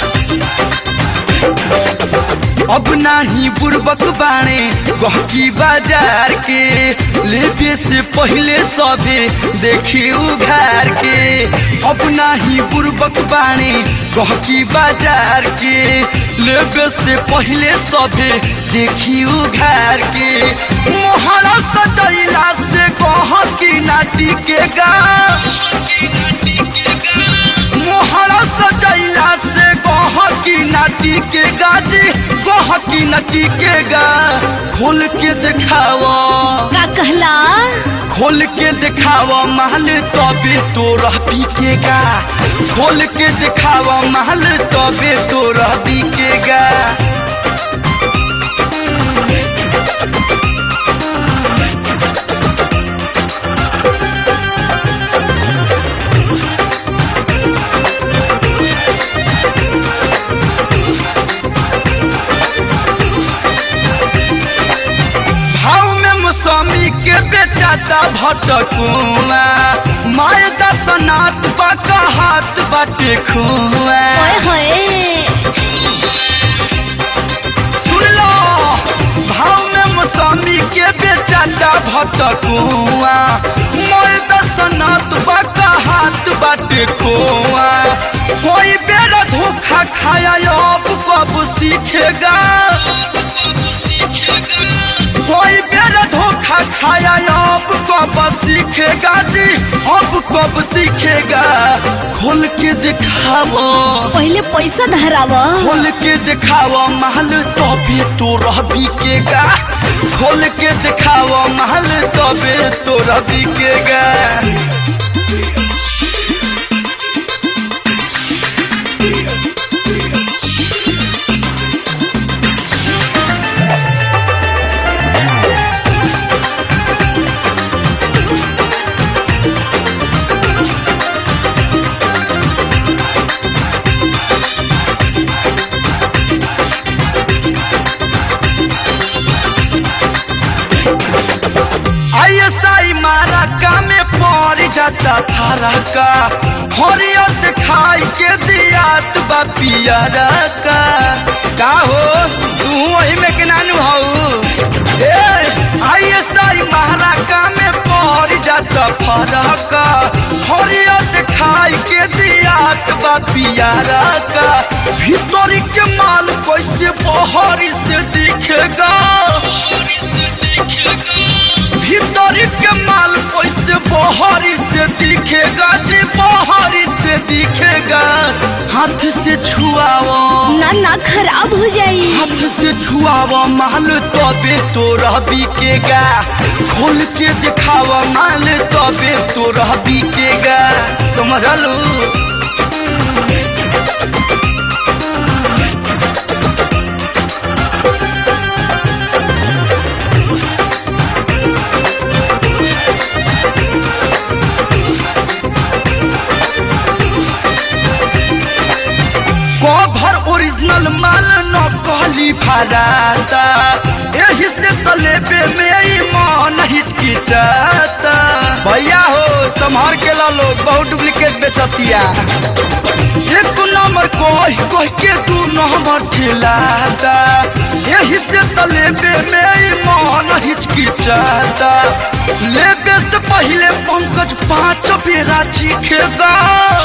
अब नाही बुर्बक बाणे गहकी बाजार के लेबे से पहले सबे देखी उघार के अब नाही बुर्बक बाणे गहकी बाजार के लेबे से पहले सबे देखी उघार के मोहरा सजैला से गहकी नाटी के गा मोहरा सजैला से गहकी नाटी के गाजी गहकी नटी के गा खोल के दिखावा का कहला खोल के दिखावा महल तबे तो रह पीकेगा खोल के दिखावा महल तबे तो रह पीकेगा भाव में मौसमी के बेचाता भटकुआ माय दसनाथ बाका हाथ बाटे खुआ ओए होए सुन लो भाव में मौसमी के बेचाता भटकुआ माय दसनाथ बाका हाथ बाटे खुआ कोई बेरा धोखा खाया अब कब सीखेगा कोई बेर धोखा खाया अब कब सीखेगा जी अब कब सीखेगा खोल के दिखाओ पहले पैसा धरावा खोल के दिखाओ महल तबे तो रह बिकेगा खोल के दिखाओ महल तबे तो रह बिकेगा आईएसआई मारा का में पड़ जाता थारा का हरियर से खाई के दियात बा पियरा का का हो तू वही में के नानू हऊ ए आईएसआई मारा का में पड़ जाता फरक का हरियर से खाई के दियात बा पियरा का भीतरी के माल कैसे बहरी से दिखेगा भीतर के माल कैसे बहरी से दिखेगा जी बहरी से दिखेगा हाथ से छुआओ ना ना खराब हो जाई हाथ से छुआओ माल तबे तो रह बिकेगा खोल के दिखाओ माल तबे तो रह बिकेगा समझलू कभर ओरिजिनल माल न कहली फराता एही से तलेबे में ई मन हिचकिचाता भैया हो संभार के ला लोग बहुत डुप्लीकेट बेचतिया एक नंबर कह कह के दू नंबर ठिलाता एही से तलेबे में ई मन हिचकिचाता लेबे से पहले पंकज पांच बेरा चीखेगा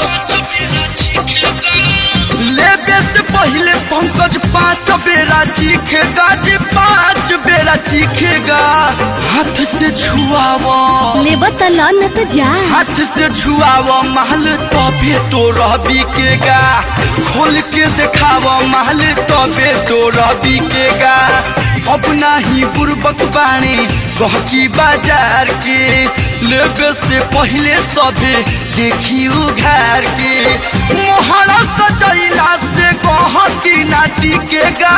लेबे से पहले पंकज पांच बेरा चीखेगा जी पांच बेरा चीखेगा हाथ से छुआवा लेबा त ल न त जा हाथ से छुआवा महल तबे तो रह बिकेगा खोल के दिखावा महल तबे तो रह बिकेगा अब नाही बुर्बक बाणी गहकी बाजार के लेबे से पहले सबे देखी उघार के मोहरा सजैला से गहकी ना टिकेगा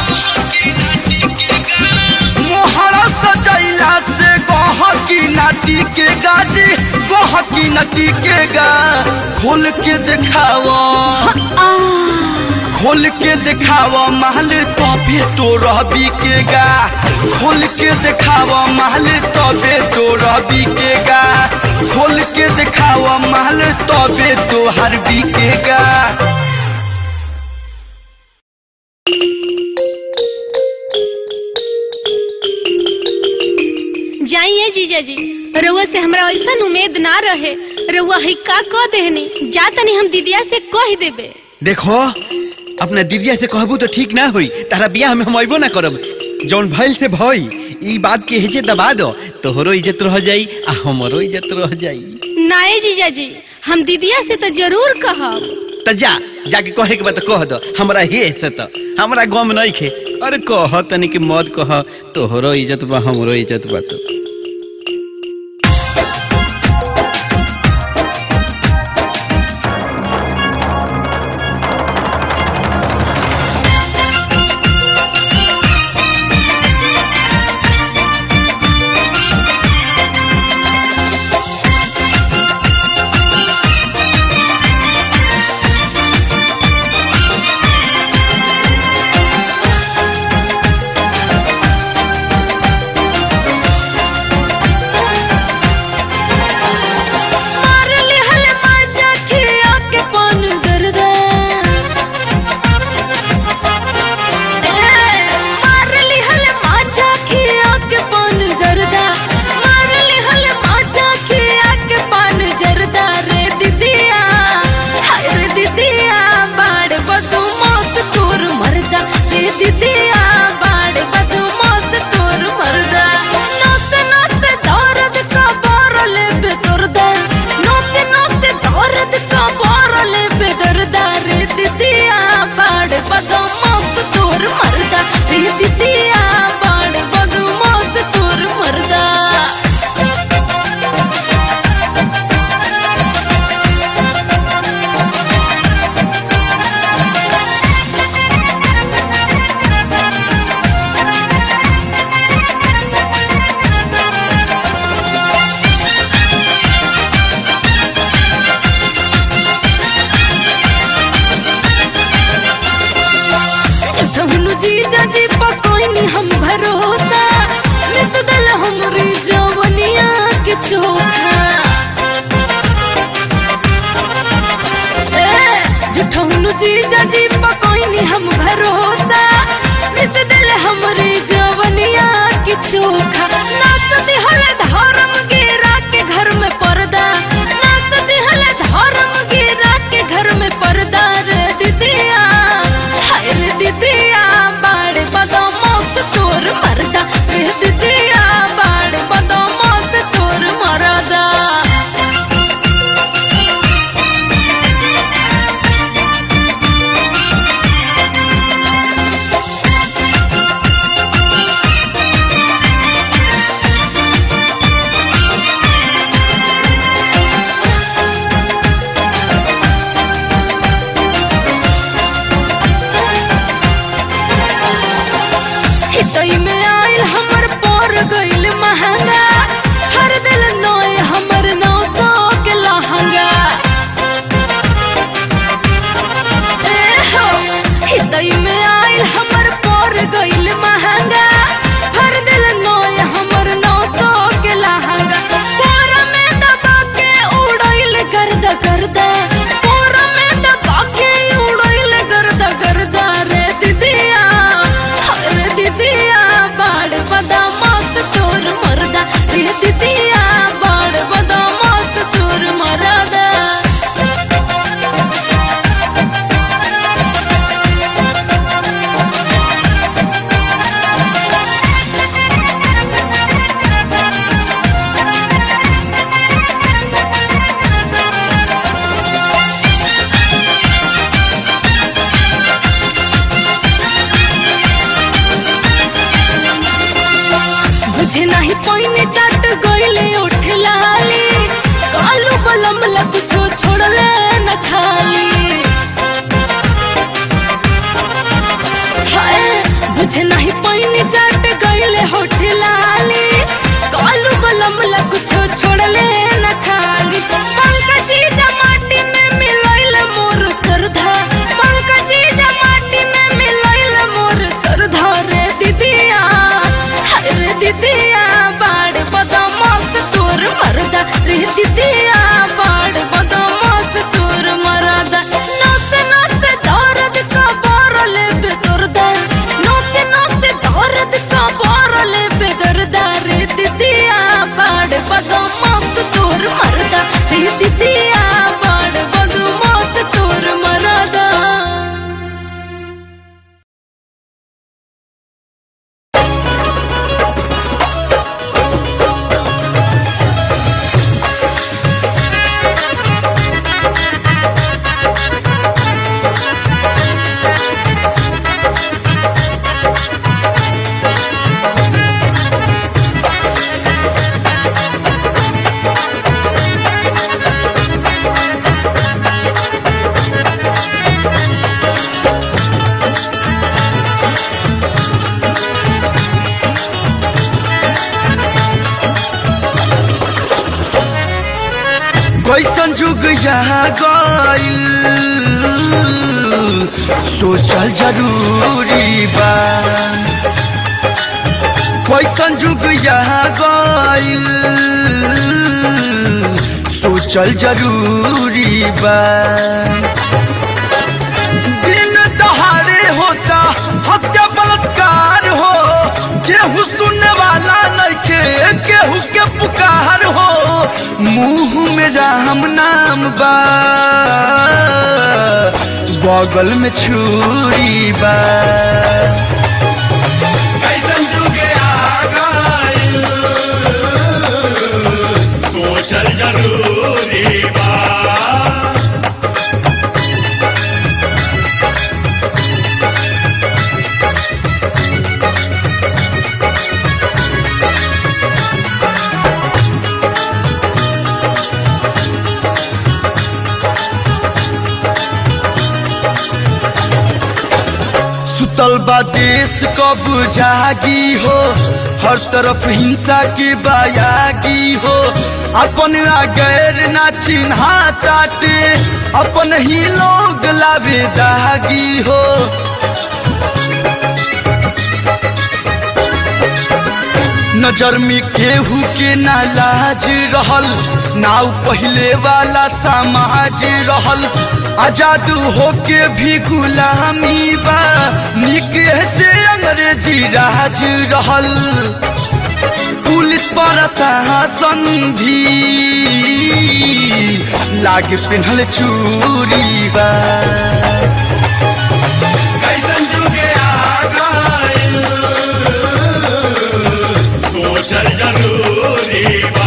मोहरा सजैला से गहकी ना टिकेगा जी गहकी न टिकेगा खोल के दिखावा खोल के दिखावा महल तबे तो रह बिकेगा खोल के दिखावा महल तबे तो रह बिकेगा खोल के दिखावा महल तबे तो हर बिकेगा जाइए जीजा जी रउआ से हमरा ऐसा उम्मीद ना रहे रउआ ही का कह देहनी जा तनी हम दीदिया से कह देबे देखो अपना दीदिया से कहबू तो ठीक ना हुई तारा बियाह में हम अबो ना करब जौन भइल से भई ई बात के हेजे दबा दो तोहरो इज्जत रह जाई आ हमरो इज्जत रह जाई नाए जीजा जी हम दीदिया से तो जरूर कहब त जा जाके कहे के बात कह दो हमरा हे से तो हमरा गम नहीं खे अरे कह तनी के मत कह तोहरो इज्जत बा हमरो इज्जत बा तो मार लिहल माजा खिया के पान दर्दा मार लिहल माजा खिया के पान दर्दा मार लिहल माजा खिया के पान जर्दा रे दीदिया हाय रे दीदिया बाड़ बदू मौत तोर मरदा रे दीदिया बाड़ बदू मौत तोर मरदा नोत नोत दर्द का बारल बेदर्दा नोत नोत दर्द का बारल बेदर्दा रे दीदिया बाड़ बदू मौत तोर मरदा रे दीदिया बाड़ बदू मौत तोर मरदा झुठहुनु जीजा जी पकोइनी हम भरोसा मिट दल हमरी जवनिया के चोखा ए, झुठहुनु जीजा जी पकोइनी हम भरोसा मिट दल हमरी जवनिया के चोखा नाच दिहल धर्म गिरा के घर में पर्दा नाच दिहल धर्म गिरा के घर में पर्दा रे दीदिया हाय रे दीदिया बाड़ बदो मौत तोर मरदा रे दीदिया बाड़ बदो मौत तोर मरदा गईल सोचल जरूरी बा कैसन जुग यहाँ गईल सोचल जरूरी बा दिन दहाड़े होता हत्या बलात्कार हो केहू सुनने वाला नइखे केहू के पुकार हो मुंह में राम नाम बा बगल में छुरी बा कैसन जुगे आ गइल सोचल जरूरी बा सुतल बा देश कब जागी हो हर तरफ हिंसा की बायागी हो अपन आ गैर ना चिन्हा ताटे अपन ही लोग लावे दागी हो नजर में केहू के ना लाज रहल नाव पहले वाला समाज रहल आजाद होके भी गुलामी बा निके से अंग्रेजी राज रहल पुलिस पर शासन भी लागे पिन्हल चूरी बा कैसन जुगे आ गइल सोचल जरूरी बा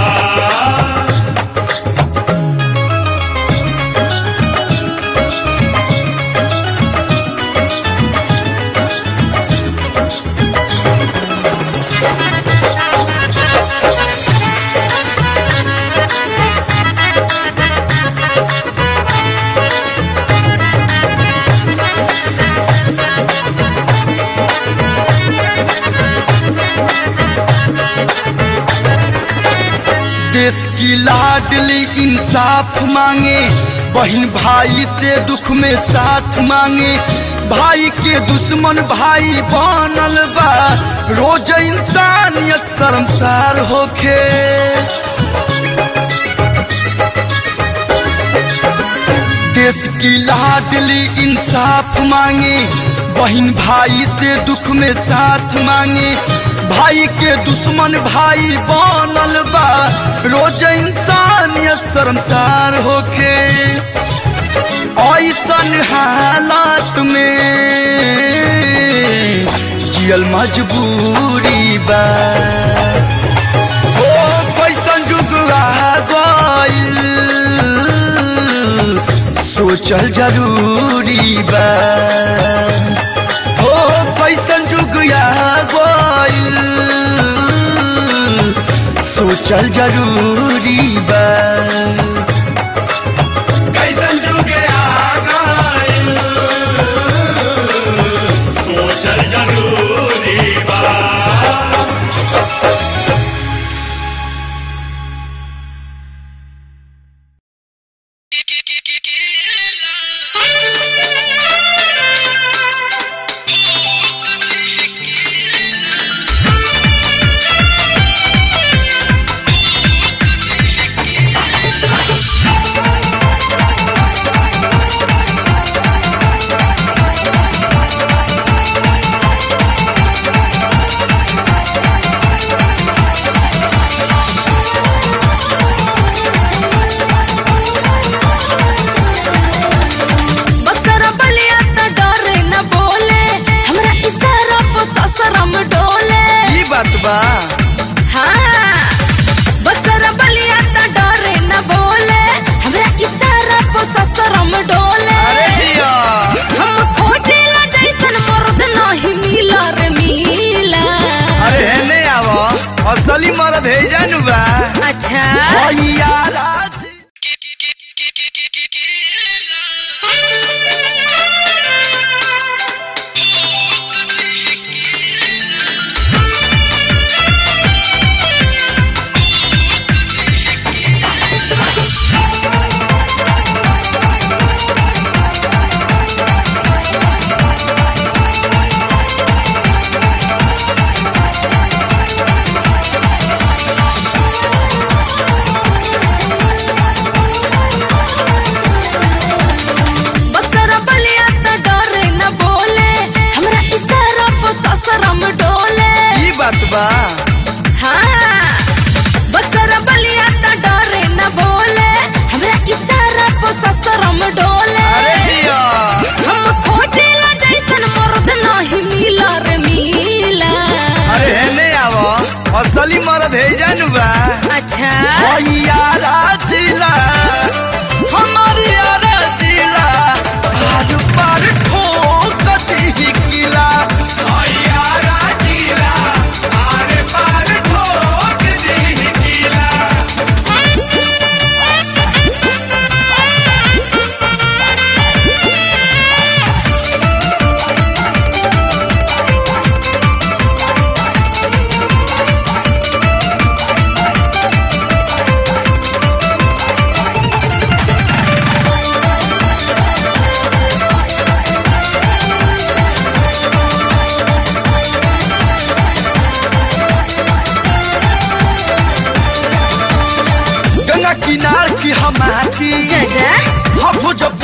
देश की लाडली इंसाफ मांगे बहन भाई से दुख में साथ मांगे भाई के दुश्मन भाई बनल बा रोज इंसानियत शर्मसार होखे देश की लाडली इंसाफ मांगे बहन भाई से दुख में साथ मांगे भाई के दुश्मन भाई बनल बा रोज इंसानियत शर्मसार होके ऐसन हालात में जियल मजबूरी बा ओ कैसन जुग आ गइल सोचल जरूरी बा हो कैसन जुग आ गइल सोचल जरूरी बा कैसन जुगे आ गइल सोचल जरूरी बा बकरा बलिया त डरे न बोले हमरा इशारा पे ससरम डोले ई बात बा हाँ बकरा बलिया त डरे न बोले हमरा इशारा पे ससरम डोले अरे जिया हम खोजेला जैसन मर्द नहीं मिला रे मिला अरे हेने आव असली मरद है जानू बा अच्छा भैया Thank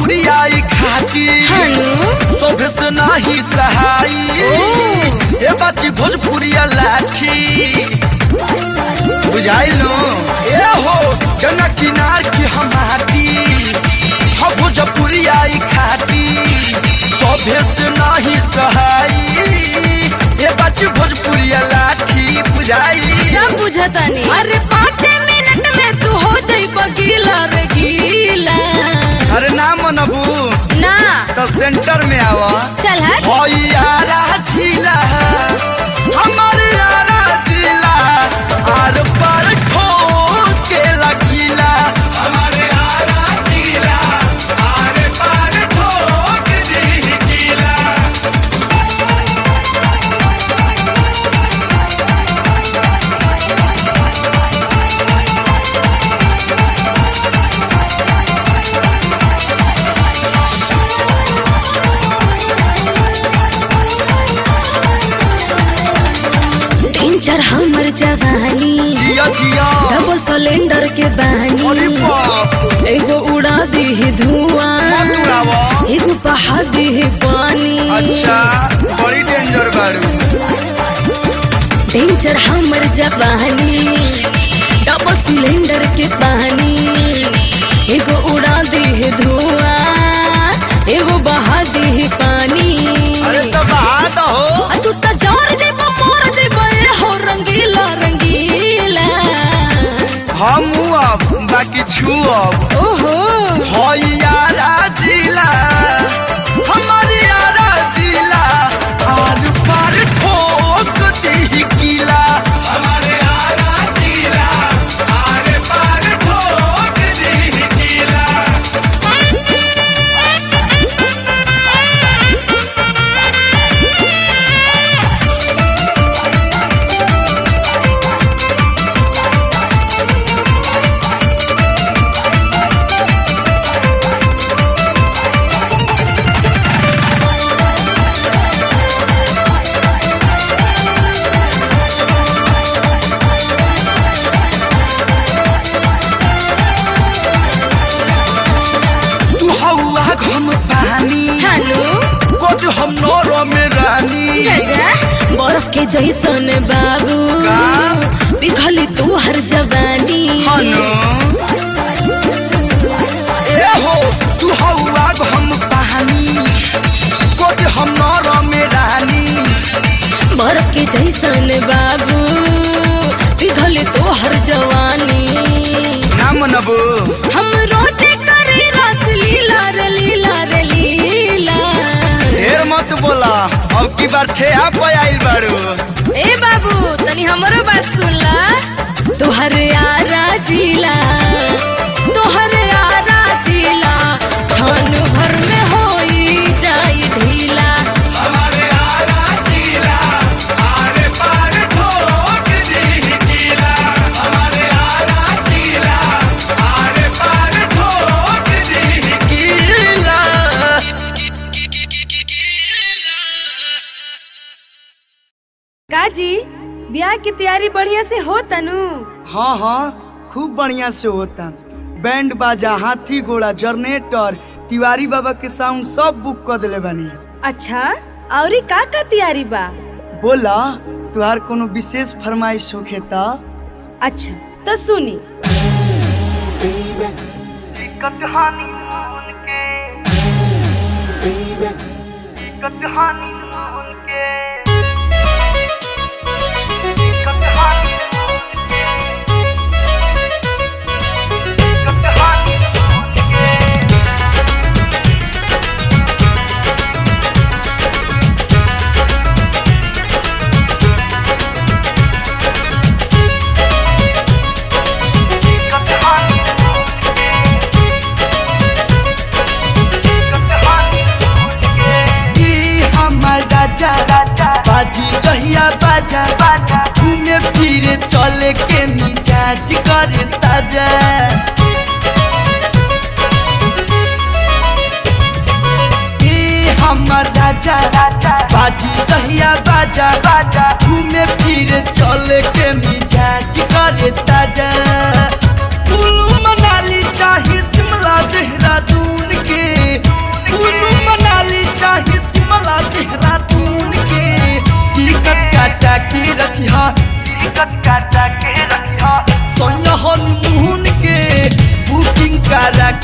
भोजपुरिया ई खाटी हनु तोभे से नाही सहाई ए बाची भोजपुरिया लाठी बुझाइलो ए हो गंगा किनार की हमारी हम भोजपुरिया ई खाटी तोभे से नाही सहाई ए बाची भोजपुरिया लाठी बुझाई सब बुझतानी अरे पाँच मिनट में तू हो जाई बगीला रे गीला अरे ना मनबू ना तो सेंटर में आवा चल हट होई यारा झीला हमारे यारा जिला आर पार ठोक के लकीला हमारे आरा किला आरे पार ठोक दी किला टेंचर हमर जवानी जिया जिया डबल सिलेंडर के अरे बहानी बाप एगो उड़ा दी मत धुआं उड़ावा एगो बहा दी पानी अच्छा बड़ी डेंजर बारू टेंचर हमर जवानी डबल सिलेंडर के पानी एगो उड़ा दी धुआं एगो बहा दी पानी अरे तो बात हो आ तू त जोर दे मोर दे बे हो रंगीला रंगीला हम अब बाकी छू अब ओहो होई यारा जिला हमारे यारा जिला आर पार ठोक दी किला हमारे आरा किला आरे पार ठोक दी किला तू हवा घम पानी हेलो कोज हम नौरो में रानी गया बर्फ के जैसन बाबू का? पिघली तू हर जवानी हनो ए हो तू हवा घम पानी कोज हम नौरो में रानी बर्फ के जैसन बाबू पिघली तू हर जवानी ना मनबू हम रोते करे रात लीला रे लीला रे लीला ढेर मत बोला अब की बार छे आप आइल बारू ए बाबू तनी हमरो बात सुन ला तोहर यारा जिला तोहर यारा जिला क्षण भर में होई जाई ढीला हमारे आरा किला आरे पार ठोक दी किला हमारे आरा किला आरे पार ठोक दी किला काजी ब्याह की तैयारी बढ़िया से हो तनु हाँ हाँ खूब बढ़िया से होता बैंड बाजा हाथी घोड़ा जनरेटर तिवारी बाबा के साउंड सब बुक कर दिले बानी अच्छा औरी का का तैयारी बा बोला तुहार कोनो विशेष फरमाइश होखे त अच्छा तो सुनी ई हमर राजा बाजी जहिया बाजा घूमे फिरे चले के मिजाज करे ताजा ई हमर राजा बाजी जहिया बाजा घूमे फिरे चले के मिजाज करे ताजा कुल्लू मनाली चाहे शिमला देहरादून के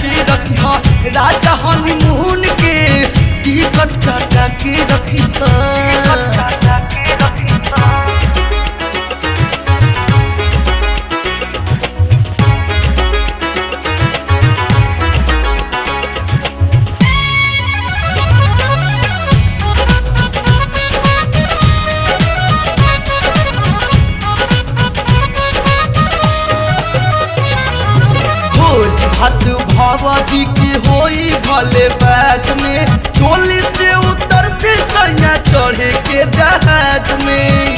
के रखिया राजा हनीमून के टिकट काटा के रखिया भोज भात भगवती की होई भले बैठ में टोली से उतरते सैया चढ़े के जहाज में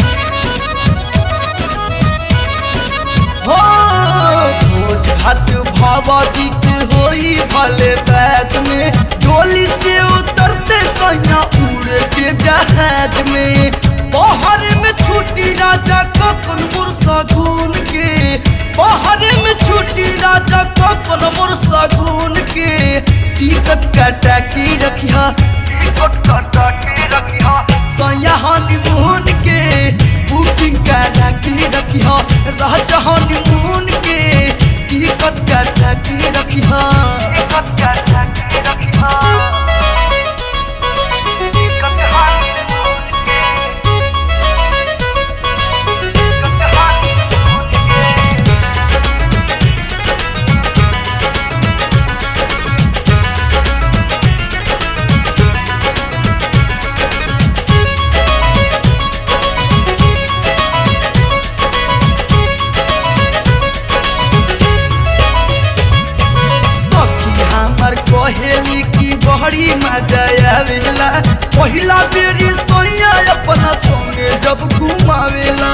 हो भोज भात भगवती की होई भले बैठ में टोली से उतरते सैया उड़ के जहाज में बाहर में छुट्टी राजा कखन मुरसा गुन के बाहर में छुट्टी राजा कखन मुरसा गुन के टिकट काटा के रखिया टिकट काटा के रखिया सैया हनीमून के बुकिंग करा के रखिया राजा हनीमून के टिकट काटा के रखिया टिकट काटा के रखिया सखी हमर कहेली की बहरी मजा आवेला पहिला बेरी सोया अपना संगे जब घुमावेला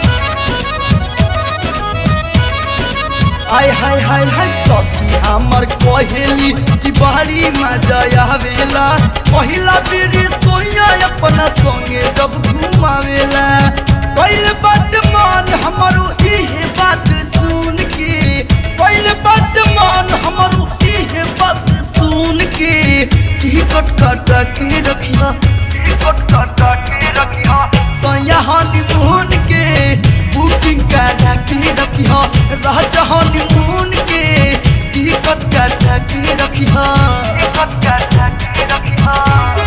आय हाय हाय हाय सखी हमर कहेली की बहरी मजा आवेला पहिला बेरी सोया अपना संगे जब घुमावेला पहले बात मान हमारो इहे बात सुन के पहले बात मान हमारो इहे बात सुन के टिकट काटा के रखिया टिकट काटा के रखिया सैया हनीमून के बुकिंग करा के रखिया राजा हनीमून के टिकट काटा के रखिया टिकट काटा के रखिया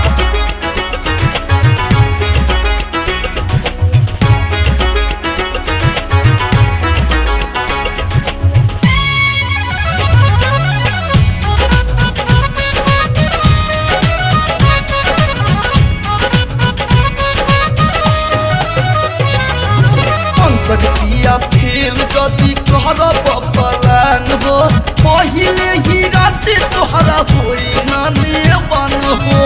पंकज पिया फेल जदि कहर बपलान हो पहिले ही राते तोहरा होई नाने बन हो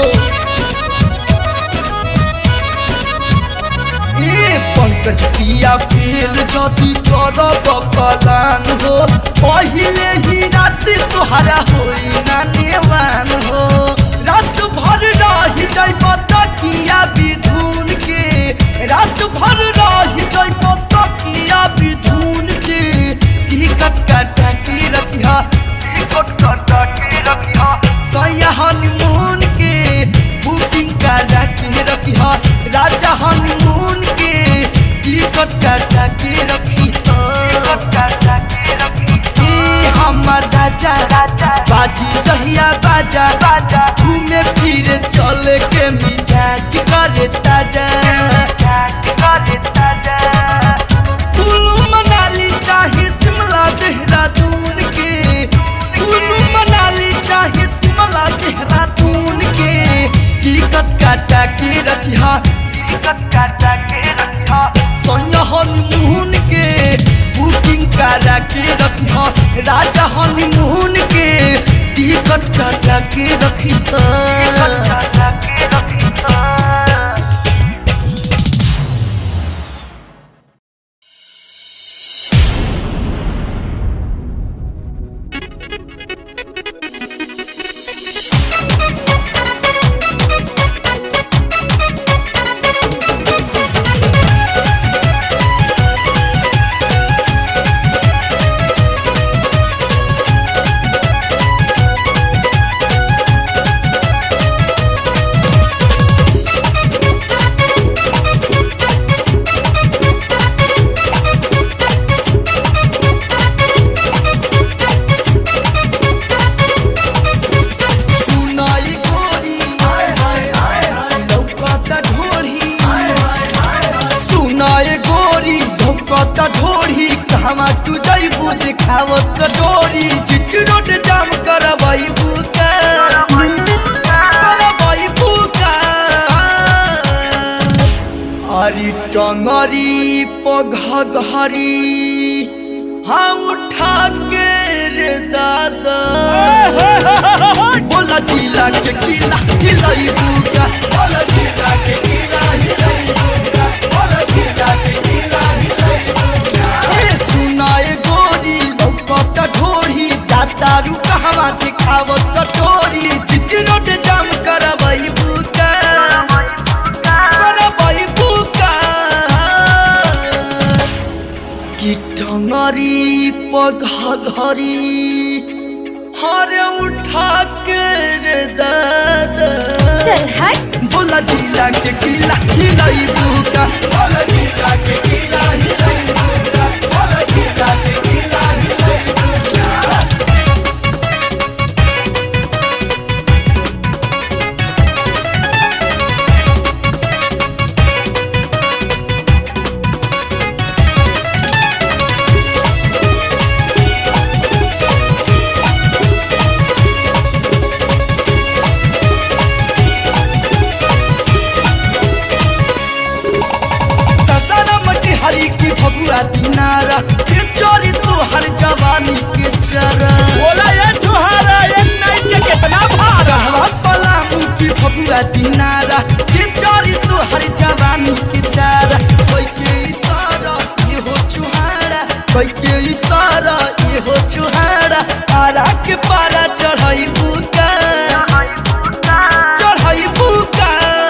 ए पंकज पिया फेल जदि कर बपलान हो पहिले ही राते तोहरा होई नाने बन हो रात भर रही जाई तकिया विधुन के रात भर रही जाई तकिया विधुन के टिकट काटा के रखिया टिकट काटा के रखिया सैया हनीमून के बुकिंग करा के रखिया राजा हनीमून के टिकट काटा के रखिया टिकट काटा के रखिया ए हमर राजा राजा बाजी जहिया बाजा बाजा घूमे फिरे चले के मिजाज करे ताजा करे ताजा कुल्लू मनाली चाहे शिमला देहरादून के कुल्लू मनाली चाहे शिमला देहरादून के टिकट काटा के रखिया टिकट काटा के रखिया सोया हनीमून के बुकिंग करा के रखिया राजा हनीमून के टिकट काटा के रखिया काटा के रखिया टंगरी पघघरी हाँ उठा के रे दादा बोला जिला के किला हिलाई बुका बोला जिला के किला हिलाई बुका बोला जिला के किला हिलाई बुका ए सुनाए गोरी लौकत ढोरी जाता रू कहवा दिखावत कटोरी चिट्ठी नोट जाम करबई बुका करबई बुका कि टंगरी पघघरी हर उठा के रे दादा चल हट बोला जिला के किला हिलाई बुका बोला जिला के किला हिलाई बुका बोला जिला के किला हिलाई बुका ससरा मटी हरी की भगुआ दिनारा के चोरी तो हर जवानी के चरा बोला ये छुहारा ये नाइट के कितना भारा कहवा पलामू की भगुआ दिनारा के चोरी तो हर जवानी के चारा कोई के इशारा ये हो चुहारा कोई के इशारा ये हो चुहारा आरा के पारा चढ़ाई बुका चढ़ाई बुका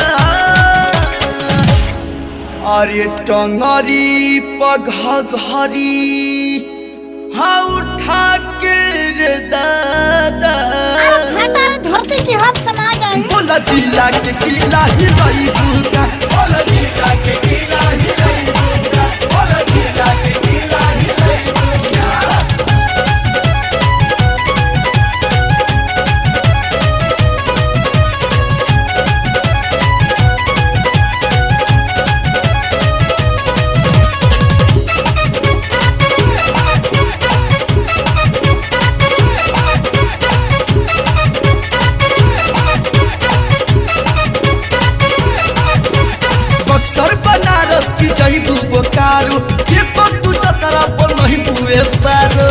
अरे टंगरी पघघरी हाँ उठा के रे दादा घाटा धरती की हाथ समा जाए बोला जिला के किला हिलाई बुका बोला जिला के किला हिलाई बुका बोला जिला के किला हिलाई बुका बक्सर बनारस की जईबू बोकारो के तो तू चतरा पर नहीं हुए पारो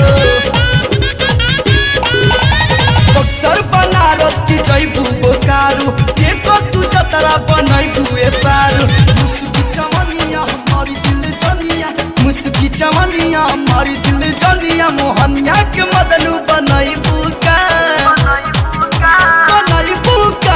बक्सर बनारस की जईबू बोकारो के तो तू चतरा पर नहीं हुए पारो मुस्की चमनिया हमारी दिल जनिया मुस्की चमनिया हमारी दिल जनिया मोहनिया के मदनू बनाई बुका बनाई बुका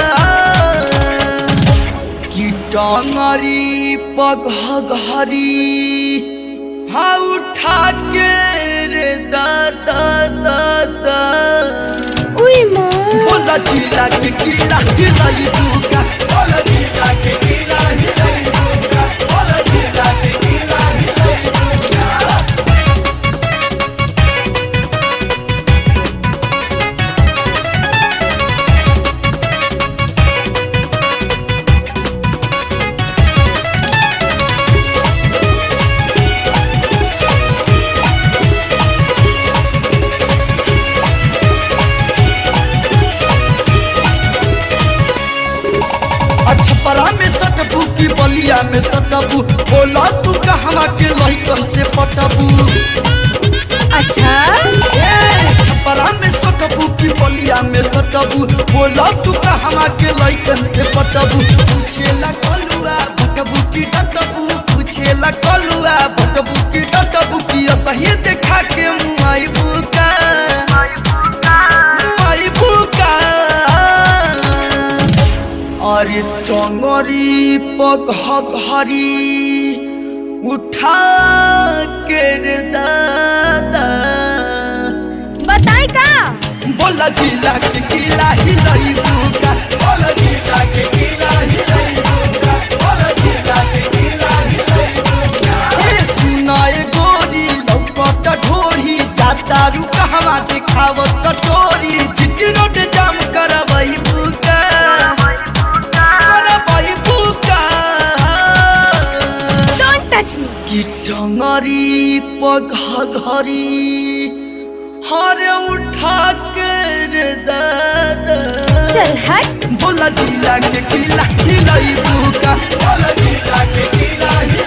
कि टांगरी पघघरी हाँ उठा के रे दादा दादा उई माँ बोला जिला के किला हिलाई बुका बोला जिला के किला हिलाई बुका बोला जिला के किला हिलाई बुका छपरा में सटबू की बलिया में सटबू बोला तू कहवा के लहिकन से पटबू अच्छा ए, छपरा में सटबू की बलिया में सटबू बोला तू कहवा के लहिकन से पटबू पूछेला कलुआ भटबू की डटबू पूछेला कलुआ भटबू की डटबू की असही देखा के मुआई बुका मुआई बुका अरे टंगरी पघघरी उठा के रे दादा बताई का बोला जिला के किला हिलाई बुका बोला जिला के किला हिलाई बुका बोला जिला के किला हिलाई बुका ए सुनाए गोरी लौकत ढोरी जाता रू कहवा दिखावत कटोरी चिट्ठी नोट जाम करबई बुका करबई बुका डोंट टच मी कि टंगरी पघघरी हर उठा के रे दादा चल हट बोला जिला के किला हिलाई बुका बोल जीता के किला ही